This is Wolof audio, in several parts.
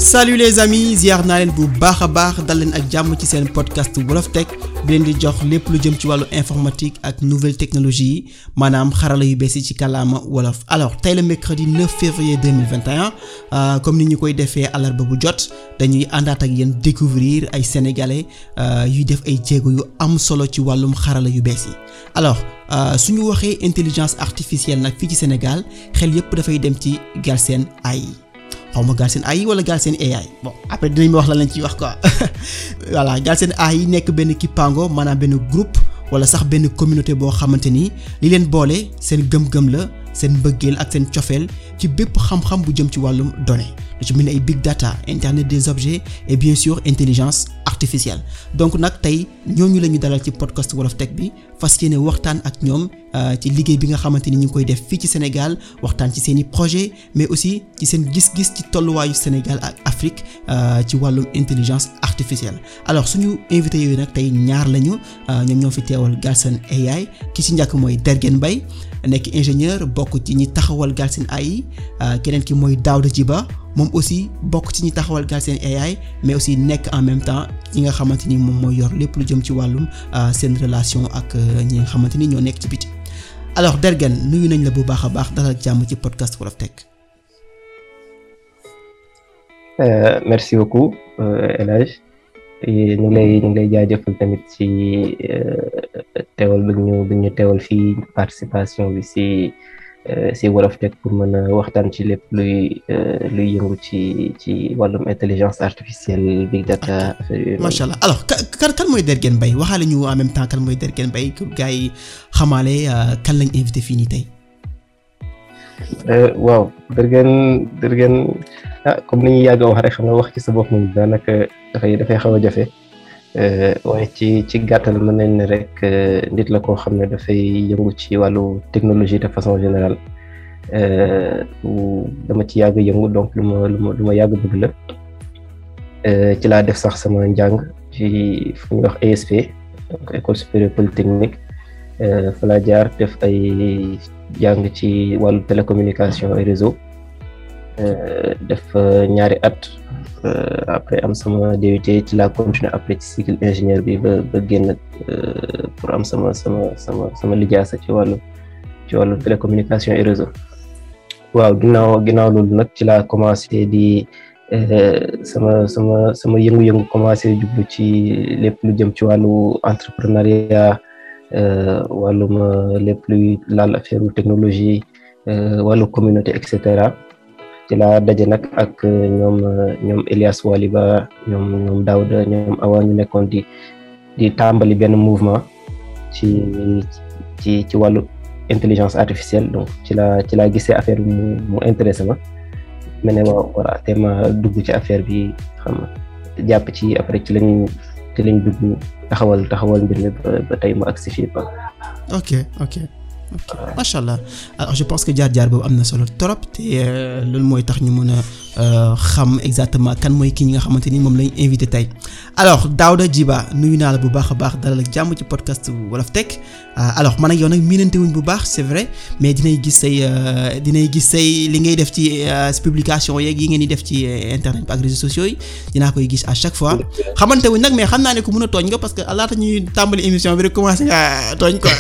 salut les amis ziar naa leen bu baax a baax dal leen ak jàmm ci seen podcast Wolof Tech bi leen di jox lépp lu jëm ci wàllu informatique ak nouvelle technologie yi maanaam xarala yu bees yi ci kàllaama wolof alors tey la mercredi 9 février 2021 euh, comme ni ñu koy defee àllarba bu jot dañuy àndaat ak yéen découvrir ay sénégalais euh, yuy def ay jéego yu am solo ci wàllum xarala yu bees yi alors euh, su ñu waxee intelligence artificielle nag fii ci Sénégal xel yépp dafay dem ci Galsen AI xaw ma Galsen AI wala Galsen AI bon après dinañ ma wax lan lañ ciy wax quoi voilà Galsen AI nekk benn kippaango maanaam benn groupe wala sax benn communauté boo xamante ni li leen boole seen gëm-gëm la seen mbëggeel ak seen cofeel ci bépp xam-xam bu jëm ci wàllum données lu ci mel ni ay big data internet des objets et bien sûr intelligence artificielle donc nag tey ñooñu la ñu dalal ci podcast Wolof Tech bi fas yéene waxtaan ak ñoom ci liggéey bi nga xamante ni ñu ngi koy def fii ci Sénégal waxtaan ci seen i projet mais aussi ci seen gis-gis ci tolluwaayu Sénégal ak Afrique ci wàllum intelligence artificielle alors suñu invité yooyu nag tey ñaar lañu ñoom ñoo fi teewal Galsen AI ki ci njëkk mooy Dergen Mbaye nekk ingénieur bokk ci ñi taxawal Galsen AI keneen ki mooy Daouda Djiba moom aussi bokk ci ñi taxawal Galsen AI mais aussi nekk en même temps ñi nga xamante ni moom mooy yor lépp lu jëm ci wàllum seen relation ak ñi nga xamante ni ñoo nekk ci biti alors Dergen nuyu nañ la bu baax a baax dalal ak jàmm ci podcast Wolof Tech. merci beaucoup El Hadj ñu ngi lay ñu ngi lay jaajëfal tamit ci teewal bi ñu bi ñu teewal fii participation bi si. si Wolof Tech pour mën a waxtaan ci lépp luy luy yëngu ci ci wàllum intelligence artificielle big data affaire yooyu. macha allah alors kan kan mooy Dergen Mbaye waxaale ñu en même temps kan mooy Dergen Mbaye pour gars yi xamaale kan lañ invité fii nii tey. waaw Dergen Dergen ah comme ni ñuy yàgg a wax rek xam nga wax ci sa bopp moom daanaka dafay dafay xaw a jafe. waaye ci ci gàttal mën nañ ne rek nit la koo xam ne dafay yëngu ci wàllu technologie de façon générale dama ci yàgg yëngu donc lu ma lu ma lu ma yàgg bëgg la ci laa def sax sama njàng ci fu ñuy wax ESP donc école supérieure polytechnique fa laa jaar def ay jàng ci wàllu télécommunication et réseau def ñaari at après am sama DUT ci laa continuer après ci cycle ingénieur bi ba ba génn pour am sama sama sama sama lijaasa ci wàllu ci wàllu télécommunication et réseau waaw ginnaaw ginnaaw loolu nag ci laa commencé di sama sama sama yëngu-yëngu commencé jublu ci lépp lu jëm ci wàllu entrepreneuriat wàllum lépp luy laal affaire technologie wàllu communauté et cetera ci laa daje nag ak ñoom ñoom Elias Waliba ñoom ñoom Daouda ñoom Awa ñu nekkoon di di tàmbali benn mouvement ci ci ci wàllu intelligence artificielle donc ci laa ci laa gisee affaire bi mu mu intéressé ma ma ne waaw voilà te ma dugg ci affaire bi xam nga jàpp ci après ci lañ ci lañ dugg taxawal taxawal mbir mi ba tey ma agsi fii ba. ok ok. ok macha allah alors je pense que jaar-jaar boobu am na solo trop te loolu mooy tax ñu mën a xam exactement kan mooy ki ñi nga xamante ni moom lañ invité tey alors Daouda Djiba nuyu naa la bu baax a baax dalal ak jàmm ci podcast Wolof Tech alors man ak yow nag miinante wuñ bu baax c'est vrai mais dinay gis say dinay gis say li ngay def ci publication yeeg yi ngeen di def ci internet bi ak réseaux sociaux yi dinaa koy gis à chaque fois xamante wuñ nag mais xam naa ne ku mën a tooñ nga parce que laata ñuy tàmbali émission bi rek commencé nga tooñ quoi.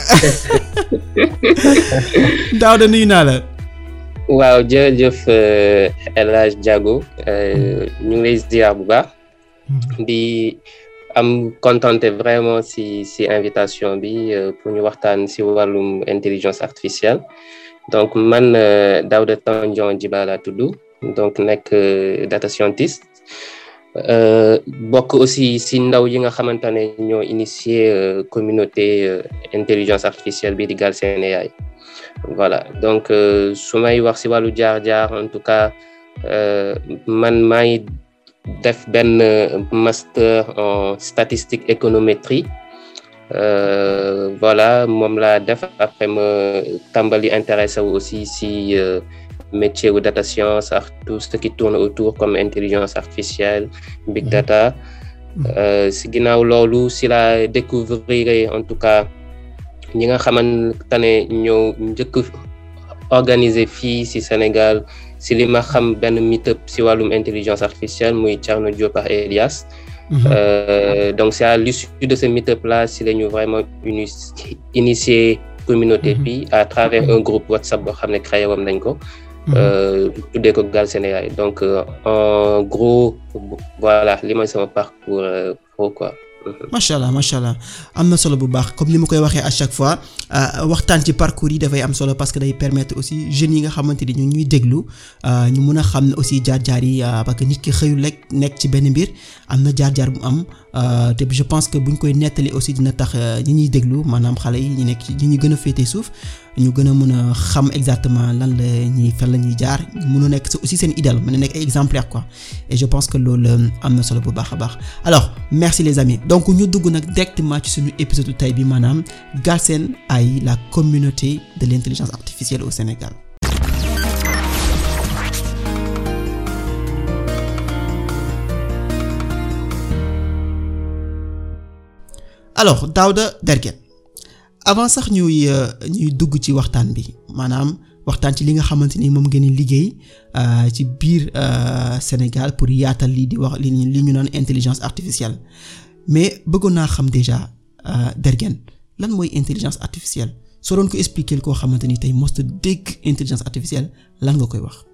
Daouda nuyu naa la. waaw jërëjëf El Hadj Diago ñu ngi lay ziar bu baax. di am contenté vraiment si si invitation bi pour ñu waxtaan si wàllum intelligence artificielle donc man Daouda Tandian Djiba laa tudd donc nekk data scientist bokk aussi si ndaw yi nga xamante ne ñoo initié communauté intelligence artificielle bi di Galsen AI voilà donc su may wax si wàllu jaar-jaar en tout cas man maa ngi def benn master en statistique économétrie voilà moom laa def après ma tàmbali intéressé wu aussi si métier wu data science ak tout ce qui tourne autour comme intelligence artificielle big data si ginnaaw loolu si la découvrir en tout cas ñi nga xamante ne ñoo njëkk organiser fii si Sénégal si li ma xam benn meet-up si wàllum intelligence artificielle muy Thierno Diop ak Elias Euh, donc c'est à l'issue de ce meet-up là si la ñu vraiment uni initier communauté bi à travers un groupe WhatsApp boo xam ne créé woon nañ ko tuddee ko Galsen AI donc en gros voilà li mooy sama parcours pro quoi macha allah macha allah am na solo bu baax comme ni ma koy waxee à chaque fois waxtaan ci parcours yi dafay am solo parce que day permettre aussi jeunes yi nga xamante ni ñu ñuy déglu ñu mun a xam ne aussi jaar-jaar yi parce que nit ki xëyul rek nekk ci benn mbir am na jaar-jaar bu am te je pense que buñ koy nettali aussi dina tax ñi ñuy déglu maanaam xale yi ñu nekk ñi ñu gën a féetee suuf ñu gën a mën a xam exactement lan la ñuy fan la ñuy jaar mën a nekk aussi seen idéal mën a nekk ay exemplaire quoi et je pense que loolu am na solo bu baax a baax alors merci les amis donc ñu dugg nag directement ci suñu épisode tey bi maanaam Galsen AI la communauté de l'intelligence artificielle au Sénégal alors Daouda Derguet avant sax ñuy ñuy dugg ci waxtaan bi maanaam waxtaan ci li nga xamante ni moom ngeen di liggéey ci biir Sénégal pour yaatal lii di wax li li ñu naan intelligence artificielle mais bëggoon naa xam déjà Derguet lan mooy intelligence artificielle soo doon ko expliquer koo xamante ni tey most dégg intelligence artificielle lan nga koy wax.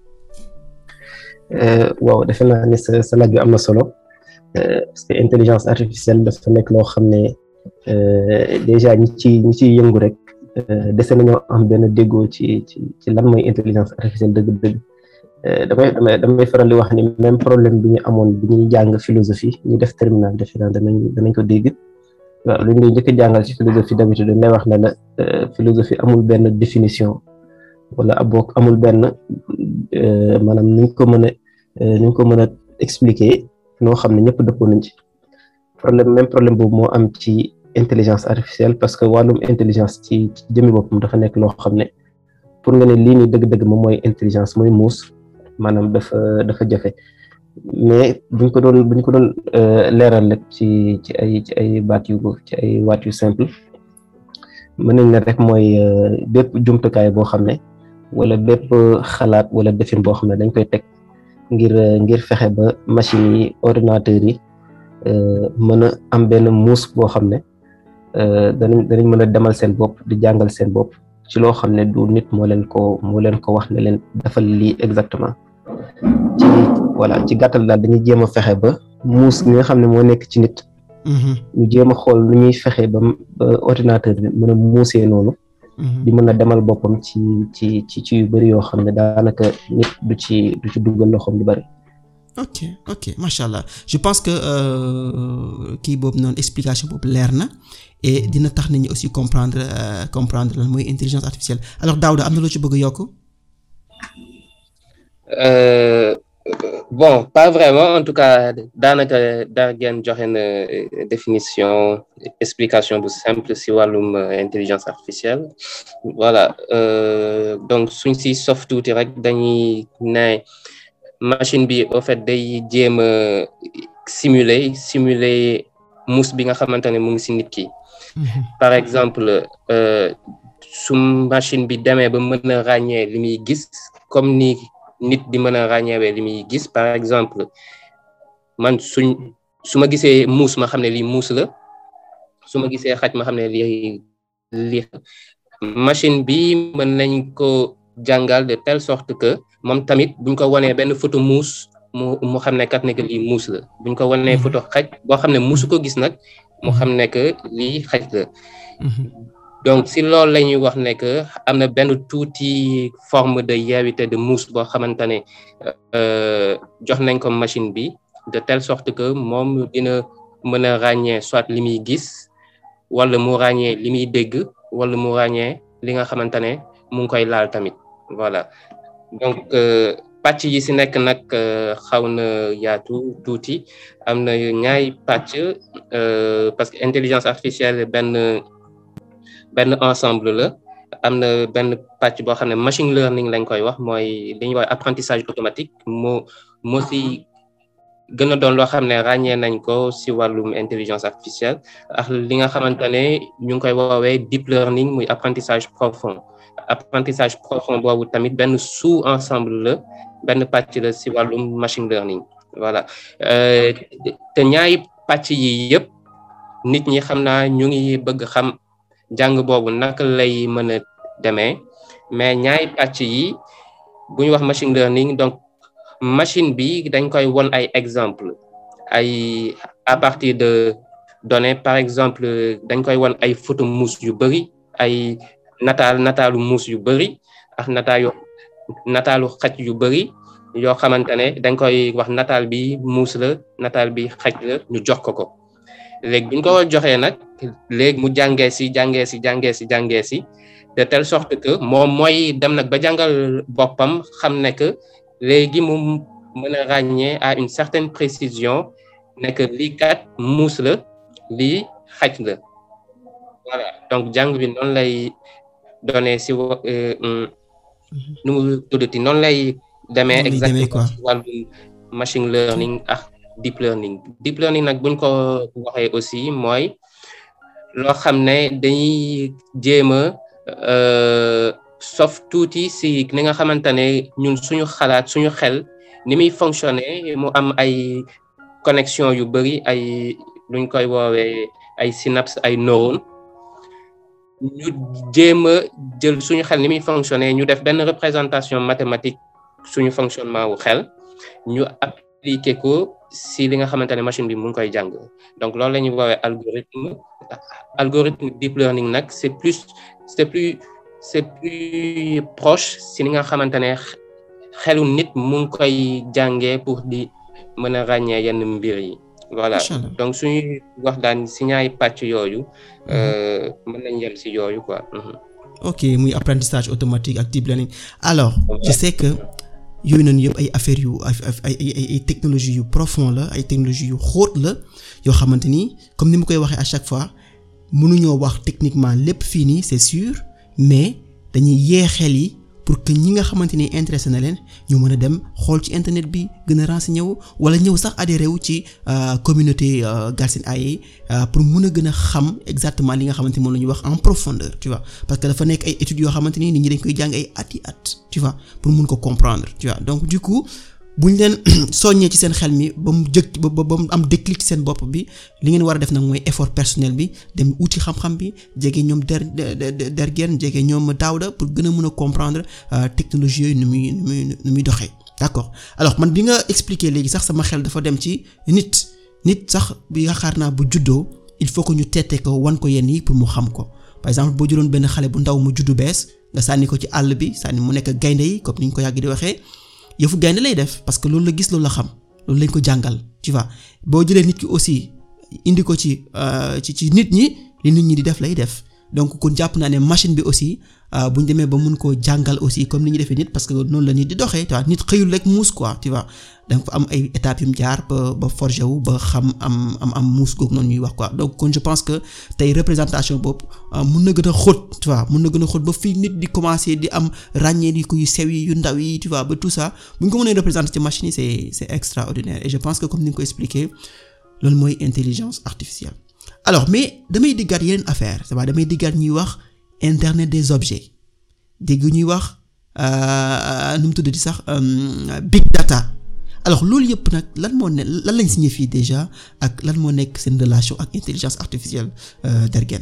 waaw defe naa ni sa sa laaj bi am na solo parce que intelligence artificielle dafa nekk loo xam ne déjà ñi ci ñi ciy yëngu rek dese nañoo am benn déggoo ci ci ci lan mooy intelligence artificielle dëgg-dëgg damay damay damay faral di wax ni même problème bi ñu amoon bi ñuy jàng philosophie ñu def terminal defe naa danañ danañ ko dégg waaw lu ñuy njëkk a jàngal ci philosophie d'habitude dañ lay wax ne la philosophie amul benn définition wala abook amul benn maanaam ni ñu ko mën a ni ñu ko mën a expliquer noo xam ne ñëpp dëppoo nañ ci problème même problème boobu moo am ci intelligence artificielle parce que wàllum intelligence ci ci jëmmi boppam dafa nekk loo xam ne pour nga ne lii nii dëgg-dëgg moom mooy intelligence mooy muus maanaam dafa dafa jafe mais buñ ko doon buñ ko doon leeral rek ci ci ay ci ay baat yu ci ay waat yu simple mën nañ ne rek mooy bépp jumtukaay boo xam ne wala bépp xalaat wala defin boo xam ne dañ koy teg ngir ngir fexe ba machines yi ordinateurs yi mën a am benn muus boo xam ne danañ danañ mën a demal seen bopp di jàngal seen bopp ci loo xam ne du nit moo leen ko moo leen ko wax ne leen defal lii exactement ci voilà ci gàttal daal dañuy jéem a fexe ba muus gi nga xam ne moo nekk ci nit ñu jéem a xool lu ñuy fexe ba ba ordinateur bi mën a muusee noonu di mën a demal boppam ci ci ci ci yu bari yoo xam ne daanaka nit du ci du ci duggal loxoom di bari ok ok macha allah je pense que kii boobu noonu explication boobu leer na et dina tax nit ñi aussi comprendre comprendre lan mooy intelligence artificielle alors Daouda am na loo ci bëgg a yokk. bon pas vraiment en tout cas daanaka Derguet joxe na définition explication bu simple si wàllum intelligence artificielle voilà donc suñ si sof tuuti rek dañuy ne machine bi au fait day jéem a simuler simuler muus bi nga xamante ne mu ngi si nit ki par exemple su machine bi demee ba mën a ràññee li muy gis comme ni nit di mën a ràññeewee li muy gis par exemple man suñ su ma gisee muus ma xam ne lii muus la su ma gisee xaj ma xam ne lii lii machine bi mën nañ ko jàngal de telle sorte que moom tamit buñ ko wanee benn photo muus mu mu xam ne kat ne que lii muus la buñ ko wanee photo xaj boo xam ne muusu ko gis nag mu xam ne que lii xaj la donc si loolu la ñuy wax ne que am na benn tuuti forme de yeewite de muus boo xamante ne jox nañ ko machine bi de telle sorte que moom dina mën a ràññee soit li muy gis wala mu ràññee li muy dégg wala mu ràññee li nga xamante ne mu ngi koy laal tamit voilà donc pàcc yi si nekk nag xaw na yaatu tuuti am na ñaay pàcc parce que intelligence artificielle benn benn ensemble la am na benn pàcc boo xam ne machine learning lañ koy wax mooy li ñuy wax apprentissage automatique moo moo si gën a doon loo xam ne ràññee nañ ko si wàllum intelligence artificielle ak li nga xamante ne ñu ngi koy woowee deep learning muy apprentissage profond apprentissage profond boobu tamit benn sous ensemble la benn pàcc la si wàllum machine learning voilà te ñaari pàcc yi yëpp nit ñi xam naa ñu ngi bëgg xam jàng boobu naka lay mën a demee mais ñaari pàcc yi bu ñu wax machine learning donc machine bi dañ koy won ay exemple ay à partir de données par exemple dañ koy won ay photo muus yu bëri ay nataal nataalu muus yu bëri ak nataalu nataalu xaj yu bëri yoo xamante ne dañ koy wax nataal bi muus la nataal bi xaj la ñu jox ko ko léegi buñ ko joxee nag léegi mu jàngee si jàngee si jàngee si jàngee si de telle sorte que moom mooy dem nag ba jàngal boppam xam ne que léegi mu mën a ràññee à une certaine précision ne que lii kat muus la lii xaj la voilà donc jàng bi noonu lay donné si nu mu tuddati noonu lay demee exactement si wàllu machine learning ak deep learning deep learning nag buñ ko waxee aussi mooy loo xam ne dañuy jéem a sof tuuti si ni nga xamante ne ñun suñu xalaat suñu xel ni muy fonctionner mu am ay connexion yu bëri ay luñ koy woowee ay synapse ay neurones ñu jéem a jël suñu xel ni muy fonctionner ñu def benn représentation mathématique suñu fonctionnement wu xel ñu appliquer ko si li nga xamante ne machine bi mu ngi koy jàng donc loolu la ñuy woowee algorithme algorithme deep learning nag c'est plus c'est plus c'est plus proche si li nga xamante ne xelu nit mu ngi koy jàngee pour di mën a ràññee yenn mbir yi voilà donc suñuy wax daan si ñaari pàcc yooyu mën nañ yem si yooyu quoi ok muy apprentissage automatique ak deep learning alors je sais que yooyu noonu yëpp ay affaires yu ay ay ay technologie yu profond la ay technologie yu xóot la yoo xamante ni comme ni mu koy waxee à chaque fois mënuñoo wax techniquement lépp fii nii c'est sûr mais dañuy yee xel yi pour que ñi nga xamante ni intéressé na leen ñu mën a dem xool ci internet bi gën a renseigné wu wala ñëw sax adhéré wu ci communauté Galsen AI pour mën a gën a xam exactement li nga xamante ni moom la ñuy wax en profondeur tu vois parce que dafa nekk ay études yoo xamante ni nit ñi dañ koy jàng ay at yi at tu vois pour mun ko comprendre tu vois donc du coup bu ñu leen soññee ci seen xel mi ba mu jëkk ba ba mu am déclic ci seen bopp bi li ngeen war a def nag mooy effort personnel bi dem uti xam-xam bi jege ñoom der dergeen jege ñoom Daouda pour gën a mën a comprendre technologie yooyu nu muy nu muy nu muy doxee d'accord alors man bi nga expliquer léegi sax sama xel dafa dem ci nit nit sax bi yaakaar naa bu juddoo il faut que ñu teete ko wan ko yenn yi pour mu xam ko par exemple boo jëloon benn xale bu ndaw mu juddu bees nga sànni ko ci àll bi sànni mu nekk gaynde yi comme ni ñu ko yàgg di waxee yëfu gaynde lay def parce que loolu la gis loolu la xam loolu lañ ko jàngal tu vois boo jëlee nit ki aussi indi ko ci ci ci nit ñi li nit ñi di def lay def donc kon jàpp naa ne machine bi aussi bu ñu demee ba mun koo jàngal aussi comme ni ñu defee nit parce que noonu la nit di doxee tu vois nit xëyul rek muus quoi tu vois da nga fa am ay étapes yu mu jaar ba ba forger wu ba xam am am am muus googu noonu ñuy wax quoi donc kon je pense que tey représentation boobu mun na gën a xóot tu vois mun na gën a xóot ba fii nit di commencer di am ràññee di ko yu sew yi yu ndaw yi tu vois ba tout ça bu ñu ko mënee représenter ci machine yi c'est c'est extraordinaire et je pense que comme ni nga ko expliqué loolu mooy intelligence artificielle alors mais damay diggaat yeneen affaire c'est vrai damay diggaat ñuy wax internet des objets dégg ñuy wax nu mu tuddati sax big data alors loolu yëpp nag lan moo ne lan lañ signifie déjà ak lan moo nekk seen relation ak intelligence artificielle Dergen.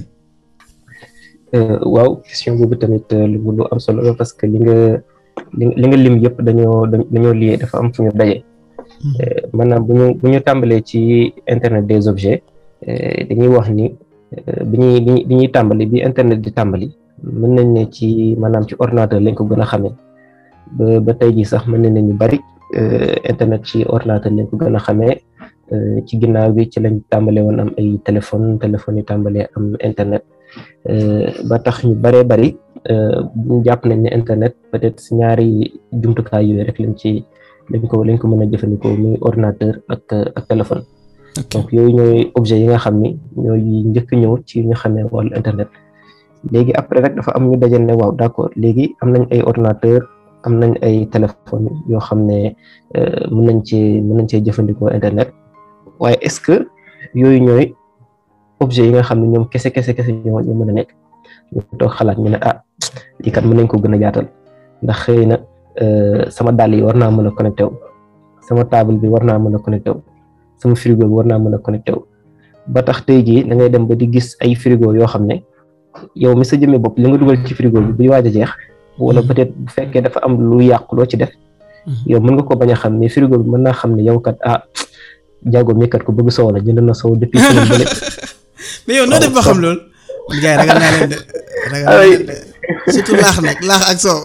waaw question boobu tamit lu lu am solo la parce que li nga li nga lim yëpp dañoo dañoo lié dafa am fu ñu daje. maanaam bu ñu bu ñu tàmbalee ci internet des objets dañuy wax ni bi ñuy bi ñuy tàmbali bi internet di tàmbali mën nañ ne ci maanaam ci ordinateur lañ ko gën a xamee ba ba tey jii sax mën nañ ne ñu bari internet ci ordinateur lañ ko gën a xamee ci ginnaaw bi ci lañ tàmbalee woon am ay téléphone téléphone yi tàmbalee am internet ba tax ñu baree bari ñu jàpp nañ ne internet peut-être si ñaari jumtukaay yooyu rek lañ ci lañ ko lañ ko mën a jëfandikoo muy ordinateur ak ak téléphone donc yooyu ñooy objet yi nga xam ni ñooy njëkk ñëw ci ñu xamee wàllu internet léegi après rek dafa am ñu dajal ne waaw d'accord léegi am nañ ay ordinateur am nañ ay téléphone yoo xam ne mën nañ cee mën nañ cee jëfandikoo internet waaye est-ce que yooyu ñooy objet yi nga xam ne ñoom kese kese kese ñoo ñoo mën a nekk ñu toog xalaat ñu ne ah lii kat mën nañ ko gën a yaatal ndax xëy na sama dàll yi war naa mën a connecté wu sama table bi war naa mën a connecté wu sama frigo bi war naa mën a connecté wu ba tax tey jii da ngay dem ba di gis ay frigo yoo xam ne yow mi sa jëmee bopp li nga dugal ci frigo bi buy waaj a jeex wala peut-être bu fekkee dafa am lu yàqu loo ci def yow mën nga ko bañ a xam mais frigo bi mën naa xam ne yow kat ah jaago mi kat ko bëgg soow la jënd na soow depuis semaine bële mais yow noo def ba xam loolu man gars yi ragal naa leen de ragal naa leen de surtout laax nag laax ak soow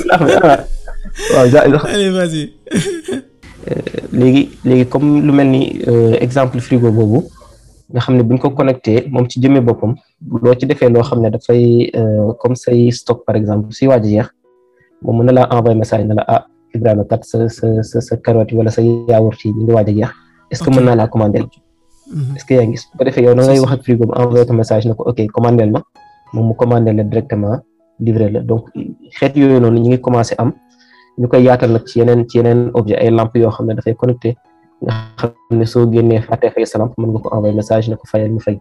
waaw allez vas-y léegi léegi comme lu mel ni exemple frigo boobu nga xam ne buñ ko connecté moom ci jëmee boppam loo ci defee loo xam ne dafay comme say stock par exemple si waaj a jeex moom mën na laa envoyé message ne la ah Ibrahima kat sa sa sa sa carotte wala sa yaourt yi ñu ngi waaj a jeex est-ce que mën naa laa commandel est-ce que yaa ngi bu ko defee yow da ngay wax ak frigo bi envoyé ko message ne ko ok commandel ma moom mu commandel la directement livré la donc xeet yooyu noonu ñu ngi commencé am ñu koy yaatal nag ci yeneen ci yeneen objet ay lampe yoo xam ne dafay connecté nga xam ne soo génnee fàtte fay sa lampe mën nga ko envoyé message ne ko fayal mu fay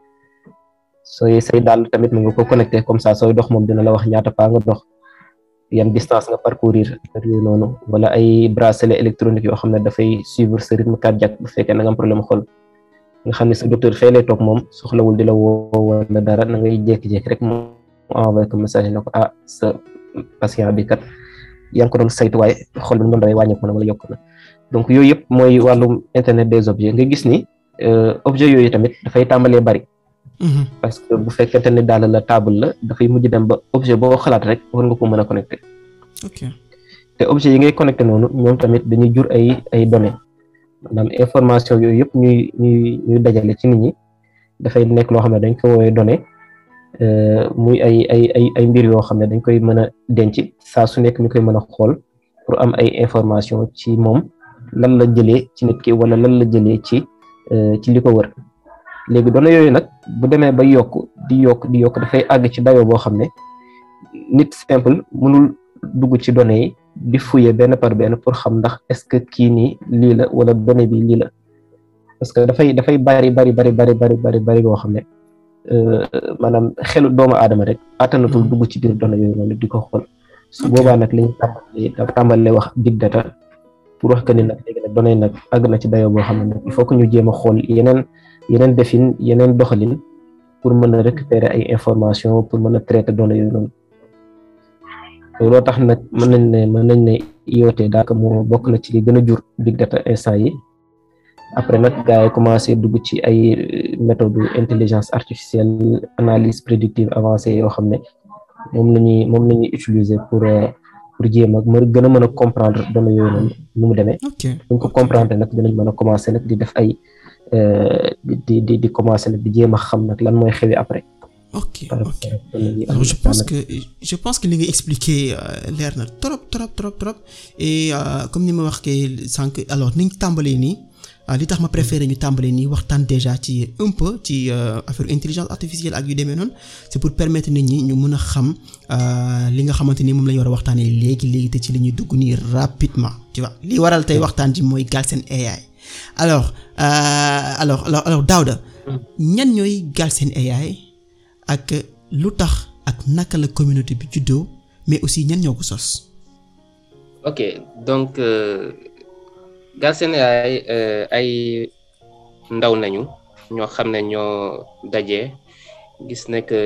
sooy say daal tamit mën nga ko connecté comme ça sooy dox moom dina la wax ñaata pas nga dox yan distance nga parcourir yooyu noonu wala ay bracelet électronique yoo xam ne dafay suivre sa rythme cardiaque bu fekkee na nga am problème xol nga xam ne sa docteur fee lay toog moom soxlawul di la woo wala dara na ngay jékki-jékki rek mu envoyé ko message ne ko ah sa patient bi kat yaa ngi ko doon saytu waaye xol bi mu doon dawee wàññeeku na wala yokk na donc yooyu yëpp mooy wàllum internet des objets nga gis ni objet yooyu tamit dafay tàmbalee bari. parce que bu fekkente ne daal la table la dafay mujj dem ba objet boo xalaat rek war nga ko mën a connecté. ok te objet yi ngay connecté noonu ñoom tamit dañuy jur ay ay données maanaam information yooyu yëpp ñuy ñuy ñuy dajale ci nit ñi dafay nekk loo xam ne dañ ko woowee données muy ay ay ay ay mbir yoo xam ne dañ koy mën a denc saa su nekk ñu koy mën a xool pour am ay information ci moom lan la jëlee ci nit ki wala lan la jëlee ci ci li ko wër léegi données yooyu nag bu demee ba yokk di yokk di yokk dafay àgg ci dayoo boo xam ne nit simple mënul dugg ci données yi di fouiller benn par benn pour xam ndax est-ce que kii nii lii la wala donnée bi lii la parce que dafay dafay bari bari bari bari bari bari bari boo xam ne maanaam xelu doomu aadama rek attanatul dugg ci biir données yooyu noonu di ko xool su boobaa nag li ñu tàmbalee tàmbalee wax big data pour wax que ni nag léegi nag données nag àgg na ci dayoo boo xam ne nag il faut que ñu jéem a xool yeneen yeneen defin yeneen doxalin pour mën a récupérer ay information pour mën a traiter données yooyu noonu looloo tax nag mën nañ ne mën nañ ne IoT daaka moo bokk na ci li gën a jur big data instant yi après nag gars yi commencé dugg ci ay méthode intelligence artificielle analyse prédictive avancée yoo xam ne moom la ñuy moom la ñuy utiliser pour pour jéem a mën gën a mën a comprendre données yooyu noonu nu mu demee buñ ko comprendre nag dinañ mën a commencé nag di def ay di di di commencé nag di jéem a xam nag lan mooy xewi après ok ok alors je pense que je pense que li nga expliqué leer na trop trop trop trop et comme ni ma wax ke sànq alors niñ tàmbalee nii li tax ma préféré ñu tàmbalee nii waxtaan déjà ci un peu ci affaire intelligence artificielle ak yu demee noonu c'est pour permettre nit ñi ñu mën a xam li nga xamante ni moom la ñu war a waxtaanee léegi léegi te ci li ñuy dugg nii rapidement tu vois li waral tey waxtaan ji mooy Galsen AI alors alors alors alors Daouda ñan ñooy Galsen AI ak lu tax ak naka la communauté bi juddoo mais aussi ñan ñoo ko sos. ok donc Galsen AI ay ndaw nañu ñoo xam ne ñoo daje gis ne que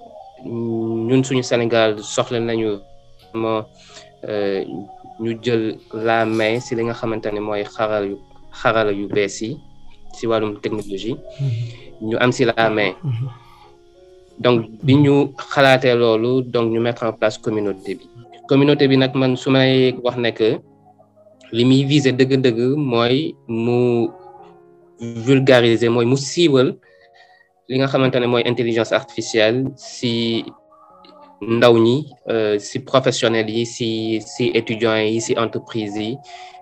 ñun suñu Sénégal soxla nañu moo ñu jël la main si li nga xamante ne mooy xaral yu xarala yu bees yi si wàllum technologie ñu am si la main. donc bi ñu xalaatee loolu donc ñu mettre en place communauté bi communauté bi nag man su may wax ne que li muy viser dëgg-dëgg mooy mu vulgariser mooy mu siiwal li nga xamante ne mooy intelligence artificielle si ndaw ñi si professionnels yi si si étudiants yi si entreprise yi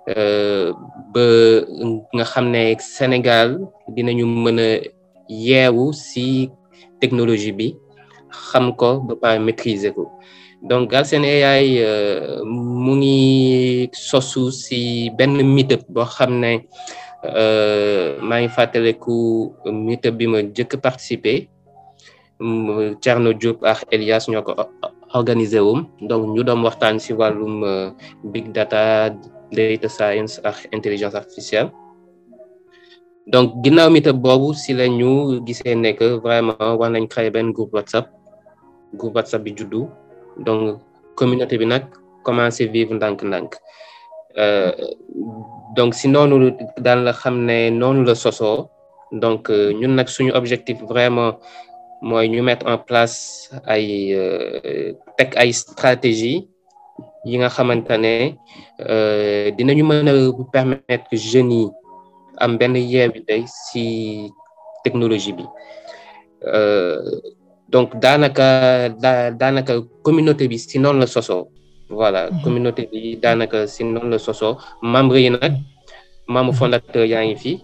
ba nga xam ne Sénégal dinañu mën a yeewu si technologie bi xam ko ba pare maîtriser ko donc Galsen AI mu ngi sosu si benn meetup boo xam ne maa ngi fàttaliku meetup bi ma jëkk participer Thierno Diop ak Elias ñoo ko organisé wum donc ñu doon waxtaan ci wàllum big data data science ak intelligence artificielle donc ginnaaw meet-up boobu ci la ñu gisee ne que vraiment war nañ créer benn groupe WhatsApp groupe WhatsApp bi juddu donc communauté bi nag commencé vivre ndànk-ndànk donc si noonu daal la xam ne noonu la sosoo donc ñun nag suñu objectif vraiment mooy ñu mettre en place ay teg ay stratégie yi nga xamante ne dinañu mën a permettre jeunes yi am benn yeewite si technologie bi donc daanaka daa daanaka communauté bi si noonu la sosoo voilà communauté bi daanaka si noonu la sosoo membre yi nag membre fondateur yaa ngi fi